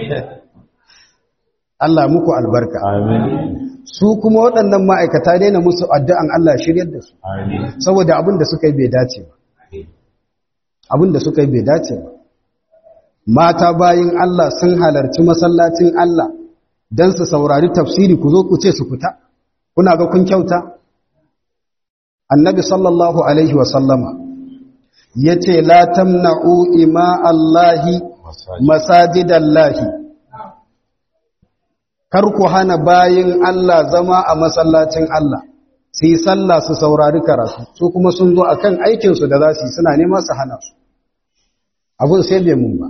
Allah muku albarka su kuma waɗannan ma'aikata daina musu addu'an Allah shiryar da su saboda abin da suka yi bai dace ba abin da suka yi bai dace ba mata bayin Allah sun halarci masallacin Allah don su saurari tafsiri ku zo ku ce su fita kuna ga kun kyauta annabi sallallahu alaihi wasallama ya ce la tamna'u ima Allahi masajidallahi kar ku hana bayin Allah zama a masallacin Allah su yi sallah su saurari karatu su kuma sun zo akan aikinsu da za su yi suna nema su hana su abin sai bai mun ba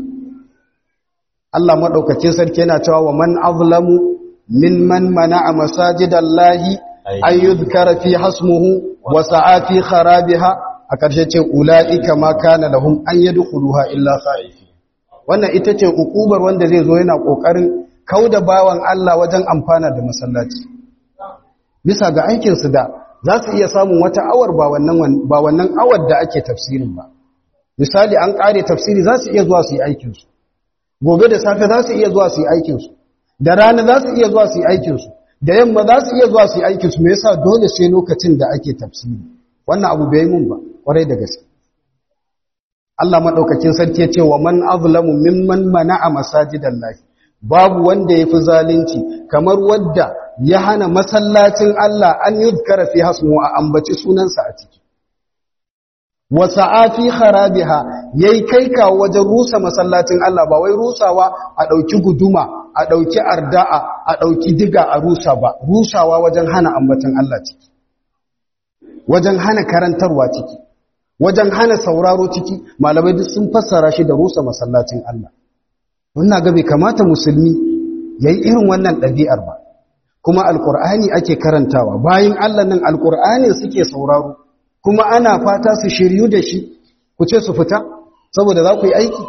Allah maɗaukacin sarki yana cewa wa man azlamu min man mana'a masajidallahi an yudhkara fi hasmuhu wa sa'a fi kharabiha a ƙarshe ce ula'ika ma kana lahum an yadkhuluha illa khaifi wannan ita ce ukubar wanda zai zo yana kokarin kauda bawan Allah wajen amfana da masallaci bisa ga aikin su da za su iya samun wata awar ba wannan ba wannan awar da ake tafsirin ba misali an kare tafsiri za su iya zuwa su yi aikin su gobe da safe za su iya zuwa su yi aikinsu da rana za su iya zuwa su yi aikinsu da yamma za su iya zuwa su yi aikinsu me yasa dole sai lokacin da ake tafsiri wannan abu bai mun ba kwarai da gaske Allah madaukakin sarki ya ce wa man azlamu mimman mana'a masajidallahi babu wanda yafi zalunci kamar wanda ya hana masallacin Allah an yuzkara fi hasmu a ambaci sunansa a ciki wa sa'afi kharabiha yayi kai kawo wajen rusa masallacin Allah ba wai rusawa a dauki guduma a dauki arda'a a dauki diga a rusa ba rusawa wajen hana ambatan Allah ciki wajen hana karantarwa ciki wajen hana sauraro ciki malamai duk sun fassara shi da rusa masallacin Allah wannan ga bai kamata musulmi yayi irin wannan ɗabi'ar ba kuma alqur'ani ake karantawa bayin Allah nan alqur'ani suke sauraro kuma ana fata su shiryu da shi ku ce su fita saboda za ku yi aiki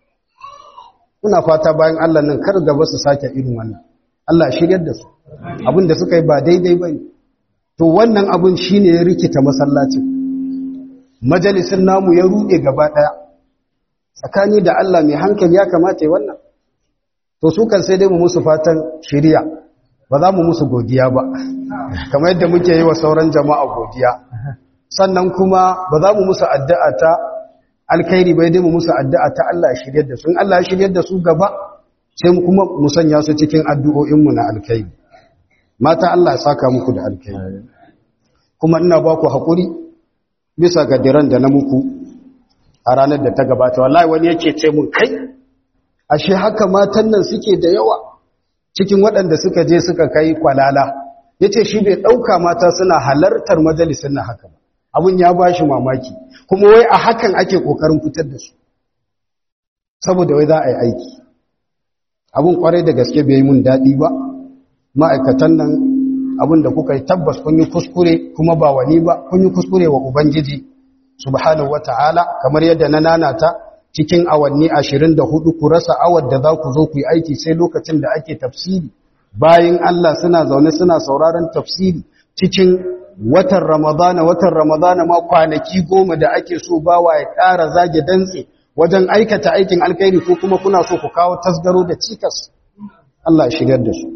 kuna fata bayan Allah nan kar gaba su sake irin wannan Allah shiryar da su abin da suka yi ba daidai bane to wannan abin shine ya rikita masallacin majalisin namu ya ruɗe gaba daya tsakani da Allah mai hankali ya kamata yi wannan to su kan sai dai mu musu fatan shiriya ba za mu musu godiya ba kamar yadda muke yi wa sauran jama'a godiya sannan kuma ba za mu musu addu'a ta alkhairi bai dai mu musu addu'a ta Allah ya shiryar da su in Allah ya shiryar da su gaba sai mu kuma mu sanya su cikin addu'o'inmu na alkhairi mata Allah ya saka muku da alkhairi kuma ina ba ku haƙuri bisa ga diran da na muku a ranar da ta gabata wallahi wani yake ce mun kai ashe haka matan nan suke da yawa cikin waɗanda suka je suka kai kwalala ya ce shi bai ɗauka mata suna halartar majalisun na haka ba abin ya ba shi mamaki kuma wai a hakan ake ƙoƙarin fitar da su saboda wai za a yi aiki abin ƙwarai da gaske bai yi mun daɗi ba ma'aikatan nan abin da kuka yi tabbas kun yi kuskure kuma ba wani ba kun yi kuskure wa ubangiji subhanahu wata'ala kamar yadda na nanata cikin awanni ashirin da hudu ku rasa awar da za ku zo ku yi aiki sai lokacin da ake tafsiri bayan Allah suna zaune suna sauraron tafsiri cikin watan ramadana watan ramadana ma kwanaki goma da ake so bawa ya ƙara zage dantse wajen aikata aikin alkhairi ko kuma kuna so ku kawo tasgaro da cikas Allah shigar da su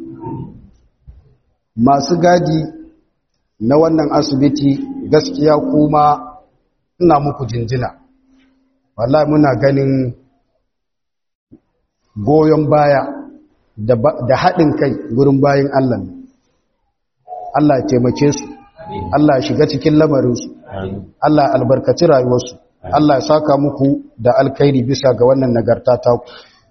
masu gadi na wannan asibiti gaskiya kuma ina muku jinjina wallahi muna ganin goyon baya da haɗin kai gurin bayan Allah Allah ya taimake su Allah ya shiga cikin lamarinsu Allah ya albarkaci rayuwarsu Allah ya saka muku da alkhairi bisa ga wannan nagarta ta ku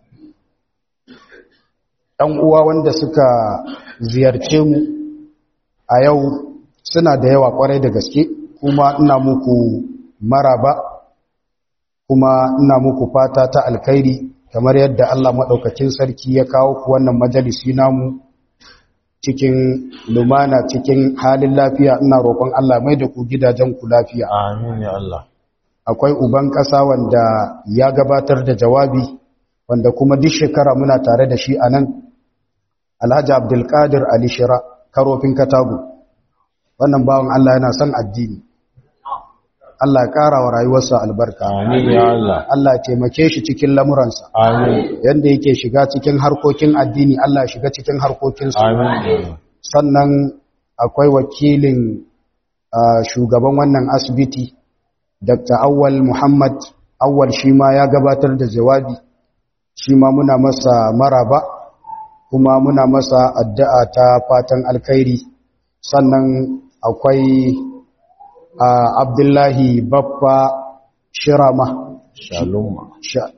ɗan uwa wanda suka ziyarce mu a yau suna da yawa kwarai da gaske kuma ina muku maraba kuma ina muku fata ta alkhairi kamar yadda Allah maɗaukakin sarki ya kawo ku wannan majalisi namu cikin lumana cikin halin lafiya ina roƙon Allah mai da ku gidajen ku lafiya amin ya Allah akwai uban ƙasa wanda ya gabatar da jawabi wanda kuma duk shekara muna tare da shi a nan alhaji abdulkadir ali shira karofin katago wannan bawan Allah yana son addini Allah ya ƙara wa rayuwarsa albarka amin ya Allah Allah ya taimake shi cikin lamuransa amin yanda yake shiga cikin harkokin addini Allah ya shiga cikin harkokinsa amin sannan akwai wakilin ah, shugaban wannan asibiti Dr. Awwal Muhammad Awwal shi ma ya gabatar da jawabi shi ma muna masa maraba kuma muna masa addu'a ta fatan alkhairi sannan akwai ah, Abdullahi Baffa Shirama shalom Sha-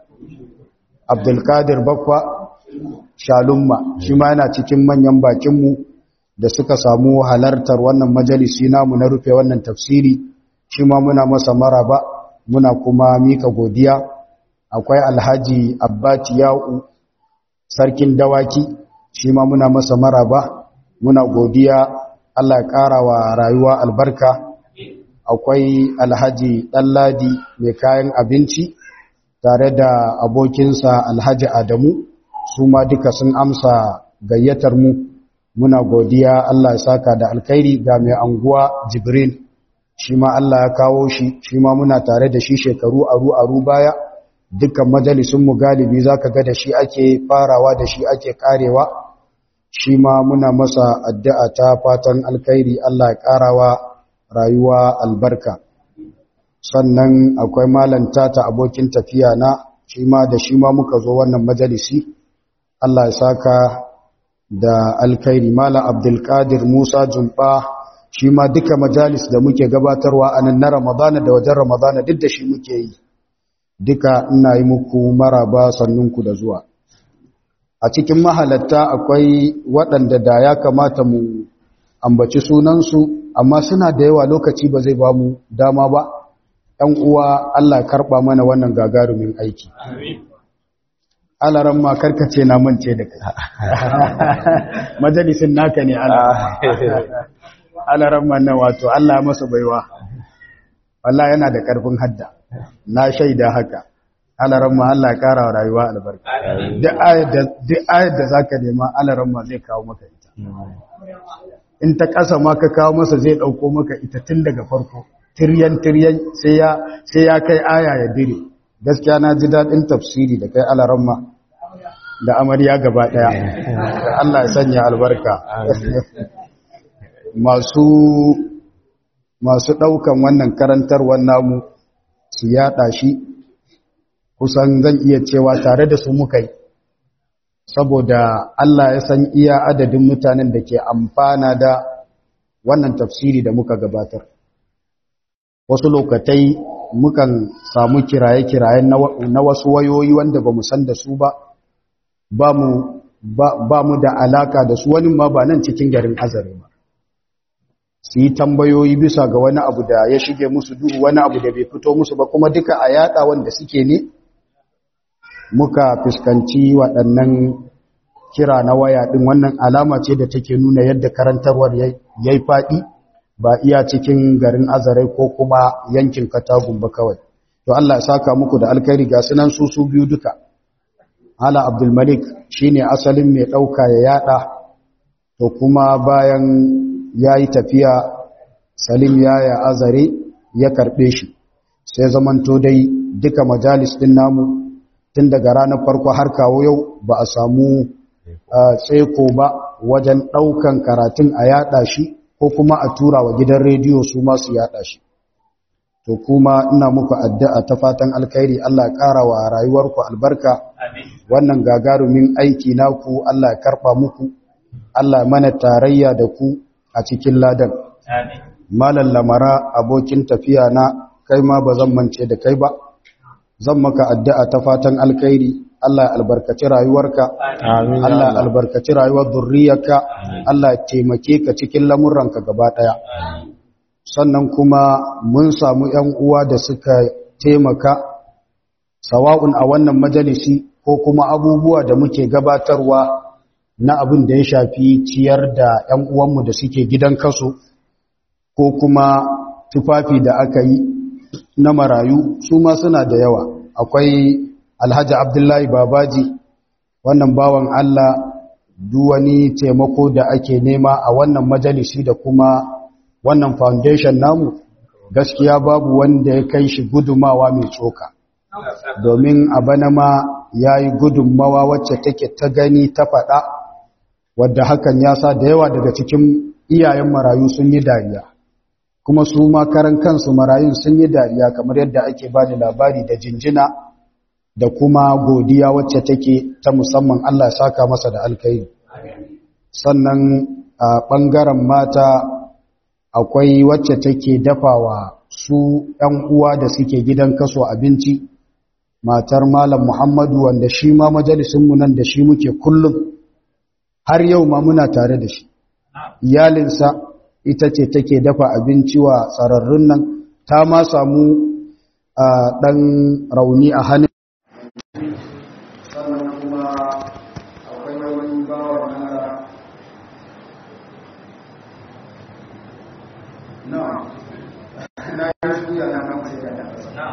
Abdulkadir Baffa Shalumma shi ma yana cikin manyan bakinmu da suka samu halartar wannan majalisi namu na rufe wannan tafsiri shi ma muna masa maraba muna kuma mika godiya akwai Alhaji Abbati Ya'u sarkin dawaki shi ma muna masa maraba muna godiya Allah ya ƙara wa rayuwa albarka akwai Alhaji Ɗanladi mai kayan abinci tare da abokinsa alhaji adamu su ma duka sun amsa gayyatar mu muna godiya Allah ya saka da alkhairi ga mai anguwa jibril shi ma Allah ya kawo shi shi ma muna tare da shi shekaru aru aru baya dukkan majalisun mu galibi zaka ga da shi ake farawa da shi ake karewa shi ma muna masa addu'a ta fatan alkhairi Allah ya karawa rayuwa albarka sannan akwai malanta ta abokin tafiya na shi ma da shi ma muka zo wannan majalisi Allah ya saka da alkhairi mala abdulkadir musa jumba shi ma duka majalis da muke gabatarwa a nan na ramadana da wajen ramadana duk da shi muke yi duka ina yi muku maraba sannunku da zuwa a cikin mahalatta akwai waɗanda da ya kamata mu ambaci sunansu amma suna da yawa lokaci ba zai ba mu dama ba ‘yan uwa Allah karɓa mana wannan gagarumin aiki. Alaran ma karkace na mance da kai. Majalisin naka ne alaran ma nan wato Allah masa baiwa. Allah yana da ƙarfin hadda. Na shaida haka. Alaran ma Allah ƙara wa rayuwa albarka. Duk ayar da za ka nema alaran ma zai kawo maka ita. In ta ƙasa ma ka kawo masa zai ɗauko maka ita tun daga farko. tiryan-tiryan sai ya kai aya ya dire gaskiya na ji daɗin tafsiri da kai alaramma da amarya gaba ɗaya Allah ya sanya albarka masu masu ɗaukan wannan karantarwar namu su yaɗa shi kusan zan iya cewa tare da su muka yi saboda Allah ya san iya adadin mutanen da ke amfana da wannan tafsiri da muka gabatar wasu lokatai mukan samu kiraye-kiraye na wasu wayoyi wanda ba mu san da su ba ba mu da alaka da su wani ma ba nan cikin garin azare ba su yi tambayoyi bisa ga wani abu da ya shige musu duhu wani abu da bai fito musu ba kuma duka a yada wanda suke ne muka fuskanci waɗannan kira na waya ɗin wannan alama ce da take nuna yadda karantarwar ya yi faɗi ba iya cikin garin azarai ko kuma yankin katagun ba kawai to Allah ya saka muku da alkhairi ga sunan su su biyu duka ala abdulmalik shine asalin mai ɗauka ya yada to kuma bayan ya yi tafiya salim ya ya azare ya karɓe shi sai zamanto dai duka majalis ɗin namu tun daga ranar farko har kawo yau ba a samu tseko ba wajen ɗaukan karatun a yaɗa shi ko kuma a tura wa gidan rediyo su masu yaɗa shi to kuma ina muku addu'a ta fatan alkhairi Allah ƙara wa rayuwarku albarka wannan gagarumin aiki naku Allah ya karɓa muku Allah mana tarayya da ku a cikin ladan malam lamara abokin tafiya na kai ma ba zan mance da kai ba zan maka addu'a ta fatan alkhairi Allah ya albarkaci rayuwarka Allah ya albarkaci rayuwar zurriyarka Allah ya taimake ka cikin lamuranka gaba daya sannan kuma mun samu ƴan uwa da suka taimaka sawa'un a wannan majalisi ko kuma abubuwa da muke gabatarwa na abin da ya shafi ciyar da ƴan uwanmu da suke gidan kaso ko kuma tufafi da aka yi na marayu su ma suna da yawa akwai alhaji abdullahi babaji wannan bawan allah duwani taimako da ake nema a wannan majalisi da kuma wannan foundation namu gaskiya babu wanda ya kai shi gudumawa mai tsoka domin a bana ma ya yi gudunmawa wacce take ta gani ta faɗa wadda hakan ya sa da yawa daga cikin iyayen marayu sun yi dariya kuma su ma karan kansu marayun sun yi dariya kamar yadda ake ba da labari da jinjina da kuma godiya wacce take ta musamman Allah saka masa da alkhairi sannan a ɓangaren mata akwai wacce take dafawa su ‘yan uwa da suke gidan kaso abinci matar malam muhammadu wanda shi ma majalisunmu nan da shi muke kullum har yau ma muna tare da shi iyalinsa ita ce take dafa abinci wa tsararrun nan ta ma samu ɗan rauni a hannun sannan kuma akwai wani bawan Allah na na yi suya na nan sai da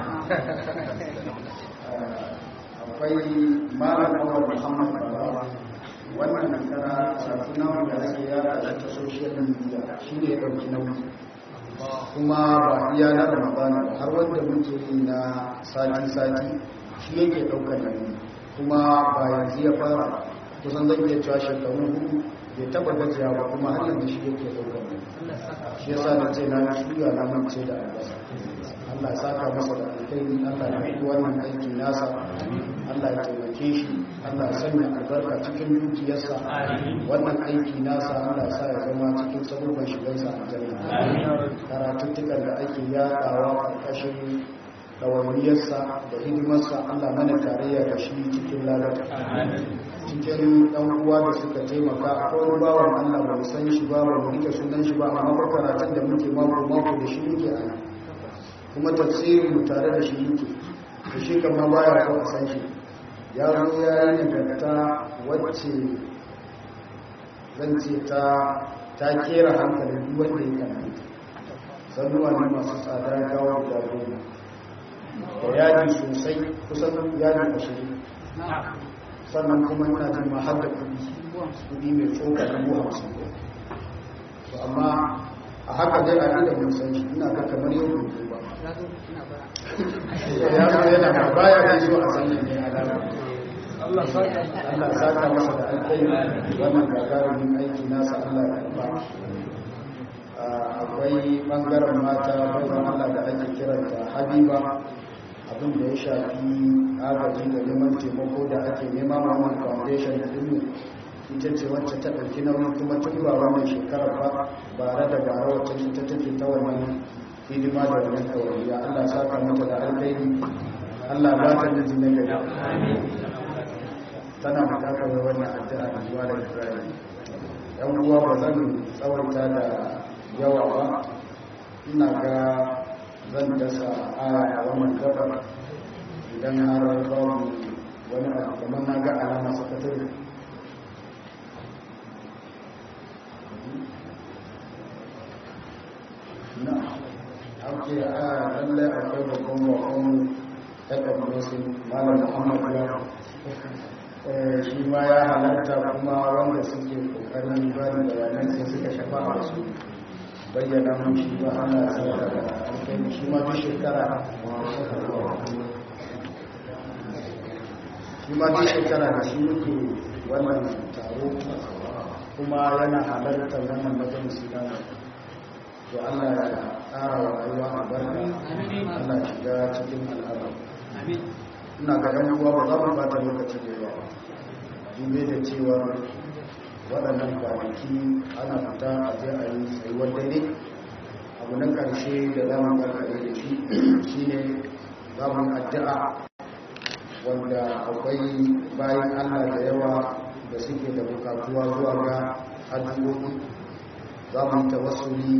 akwai malam awal muhammad baba wannan nasara sarfi namu da ake yara shi ta social media shi ne ɗauki nauyi kuma ba iya na ramadana ba har wanda muke yi na sati-sati shi yake ɗaukar nauyi kuma ba yanzu ya fara kusan zan iya cewa shekaru hudu bai taba gajiya ba kuma har yanzu shi yake ɗaukar nauyi shi yasa da ce na shirya na mance da albasa Allah ya saka masa da alkhairi Allah ya yi wannan aiki nasa Allah ya taimake shi Allah ya sanya albarka cikin dukiyarsa wannan aiki nasa Allah ya sa ya zama cikin sabubban shigarsa a janna karatuttukan da ake yaɗawa ƙarƙashin ɗawainiyarsa da hidimarsa Allah mana tarayya da shi cikin lalata cikin ɗan uwa da suka taimaka a kawai bawan Allah ba mu san shi ba ba mu rike sunan shi ba amma ba karatun da muke mako mako da shi muke a kuma tafsiri mu tare da shi muke da shi kama baya ko a san shi ya zo ya yi nagarta wacce zan ce ta ta kera hankalin duk wanda ya karanta sannuwa ne masu tsada gawa da goma da yaji sosai kusan yaji ashirin sannan kuma ina jin ma har da kudi kudi mai tsoka dubu hamsin to amma a haka dai a inda mun san shi ina ga kamar yau gobe ba ya zo yana ba baya da so a san ne alama Allah saka masa da alkai wannan gagarumin aiki nasa Allah ya karba akwai bangaren mata bayan Allah da ake kiranta Habiba abin da ya shafi agaji da neman taimako da ake nema ma wannan foundation din ita ce wacce ta ɗauki nauyi kuma tun ba wannan shekarar ba bare da bare wacce ita take ta wannan hidima da wannan ɗauriya Allah saka mata da alkhairi Allah ba ta miji na gari tana bukatar wannan addu'a da zuwa da Ibrahim yan uwa ba zan tsawaita da yawa ba ina ga zan dasa aya a wannan gabar idan har babu wani abu kamar na ga alama sakatare na ake a lallai akwai babban wakon taɓa musin malam muhammad ya shi ma ya halarta kuma wanda suke kokarin bari bayanan sai suka shafa a wasu bayyana mun shi ba ana sanar da alkai shi ma duk shekara shi ma duk shekara da shi muke wannan taro kuma yana halartar wannan majalisi na to Allah ya ƙara wa rayuwa a barka Allah ya shiga cikin al'amari ina ga ɗan uwa ba za mu bata lokaci da yawa dube da cewa waɗannan kwanaki ana fita a je a yi tsayuwar dare abu na ƙarshe da za mu karkare da shi shine za mu addu'a wanda akwai bayan Allah da yawa da suke da bukatuwa zuwa ga addu'o'i za mu tawassuli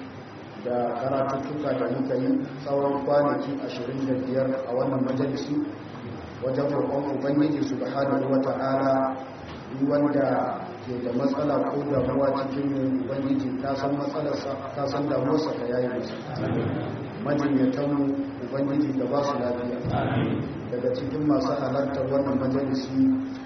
da karatuttuka da muka yi tsawon kwanaki 25 a wannan majalisi wajen roƙon ubangiji subhanahu wata'ala duk wanda ke da matsala ko damuwa cikin ubangiji ta san matsalarsa ta san damuwarsa ka yayi masa majinyatan ubangiji da ba su lafiya daga cikin masu halartar wannan majalisi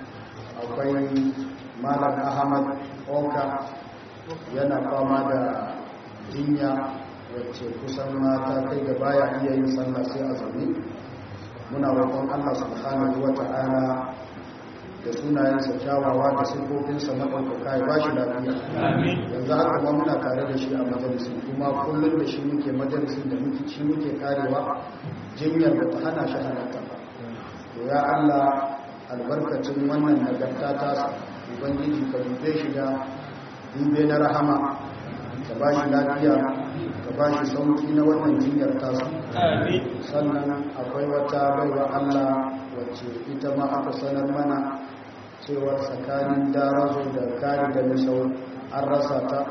akwai malam ahmad oka yana fama da jinya wacce kusan mata kai da baya iya yin sallah sai a zaune muna roƙon Allah subhanahu wata'ala da sunayensa kyawawa da sifofinsa maɗaukaka ya bashi lafiya yanzu haka ma muna tare da shi a majalisin kuma kullum da shi muke majalisin da muke shi muke karewa jinyar da ta hana shi halatta ba to ya Allah albarkacin wannan nagarta ta ubangiji ka dube shi da dube na rahama ka ba shi lafiya ka ba shi sauki na wannan jinyar tasa sannan akwai wata baiwa Allah wacce ita ma aka sanar mana cewar tsakanin darazo da kari da misau an rasa ta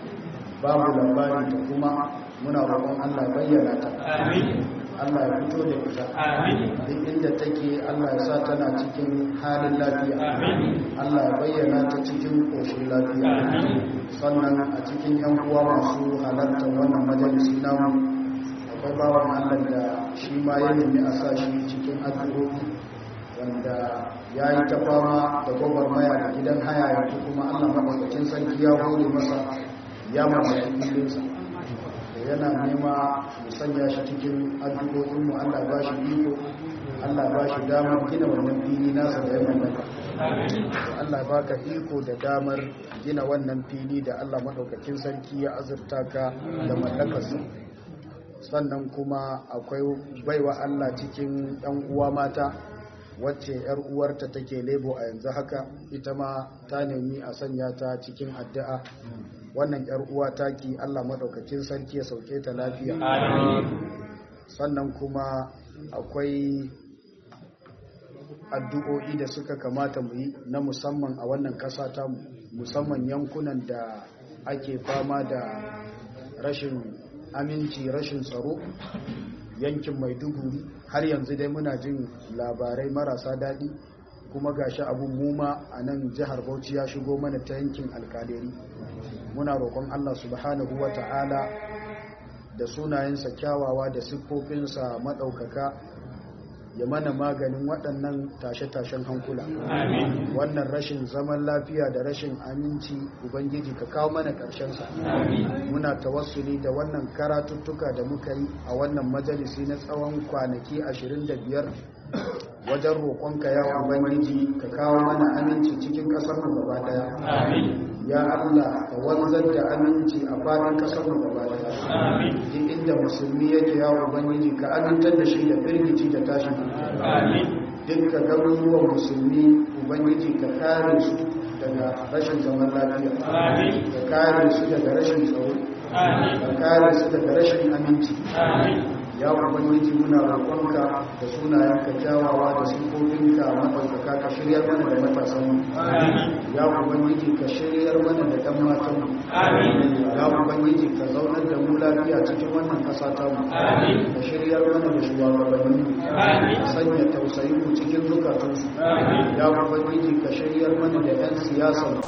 babu labari ta kuma muna roƙon Allah bayyana ta Allah ya fito da ita duk inda take Allah ya sa tana cikin halin lafiya Allah ya bayyana ta cikin koshin lafiya sannan a cikin yan uwa masu halartar wannan majalisi namu akwai bawan Allah da shi ma ya nemi a sa shi cikin addu'o'i wanda ya yi ta fama da gwagwarmaya da gidan haya yanzu kuma Allah maɗaukacin sarki ya hore masa ya mamaye filinsa yana nema mu sanya shi cikin addu'o'inmu Allah ba shi iko Allah ba shi damar gina wannan fili nasa da ya mallaka Allah ba ka iko da damar gina wannan fili da Allah maɗaukakin sarki ya azurta ka da mallakarsa sannan kuma akwai baiwa Allah cikin ɗan uwa mata wacce ‘yar uwarta take lebo a yanzu haka ita ma ta nemi a sanya ta cikin addu'a wannan ‘yar uwa taki Allah maɗaukakin sarki ya sauke ta lafiya sannan kuma akwai addu'o'i da suka kamata mu yi na musamman a wannan ƙasa ta musamman yankunan da ake fama da rashin aminci rashin tsaro yankin maiduguri har yanzu dai muna jin labarai marasa daɗi kuma gashi abun muma a nan jihar bauchi ya shigo mana ta yankin alkaleri muna roƙon allah subhanahu wa ta'ala da sunayensa kyawawa da siffofinsa maɗaukaka ya mana maganin waɗannan tashe-tashen hankula wannan rashin zaman lafiya da rashin aminci ubangiji ka kawo mana ƙarshensa muna tawassuli da wannan karatuttuka da muka yi a wannan majalisi na tsawon kwanaki 25 wajen roƙonka ya ubangiji ka kawo mana aminci cikin ƙasarmu gaba ɗaya ya Allah ka wanzar da aminci a faɗin ƙasarmu gaba ɗaya duk inda musulmi yake ya ubangiji ka amintar da shi da firgici da tashin dukkan garuruwan musulmi ubangiji ka kare su daga rashin zaman lafiya ka kare su daga rashin tsaro ka kare su daga rashin aminci ya ubangiji muna roƙonka da sunayenka kyawawa da sifofinka maɗaukaka ka shiryar mana da matasanmu ya ubangiji ka shiryar mana da ɗan matanmu ya ubangiji ka zaunar da mu lafiya cikin wannan ƙasa tamu ka shiryar mana da shugabanninmu ka sanya tausayin mu cikin zukatunsu ya ubangiji ka shiryar mana da 'yan siyasa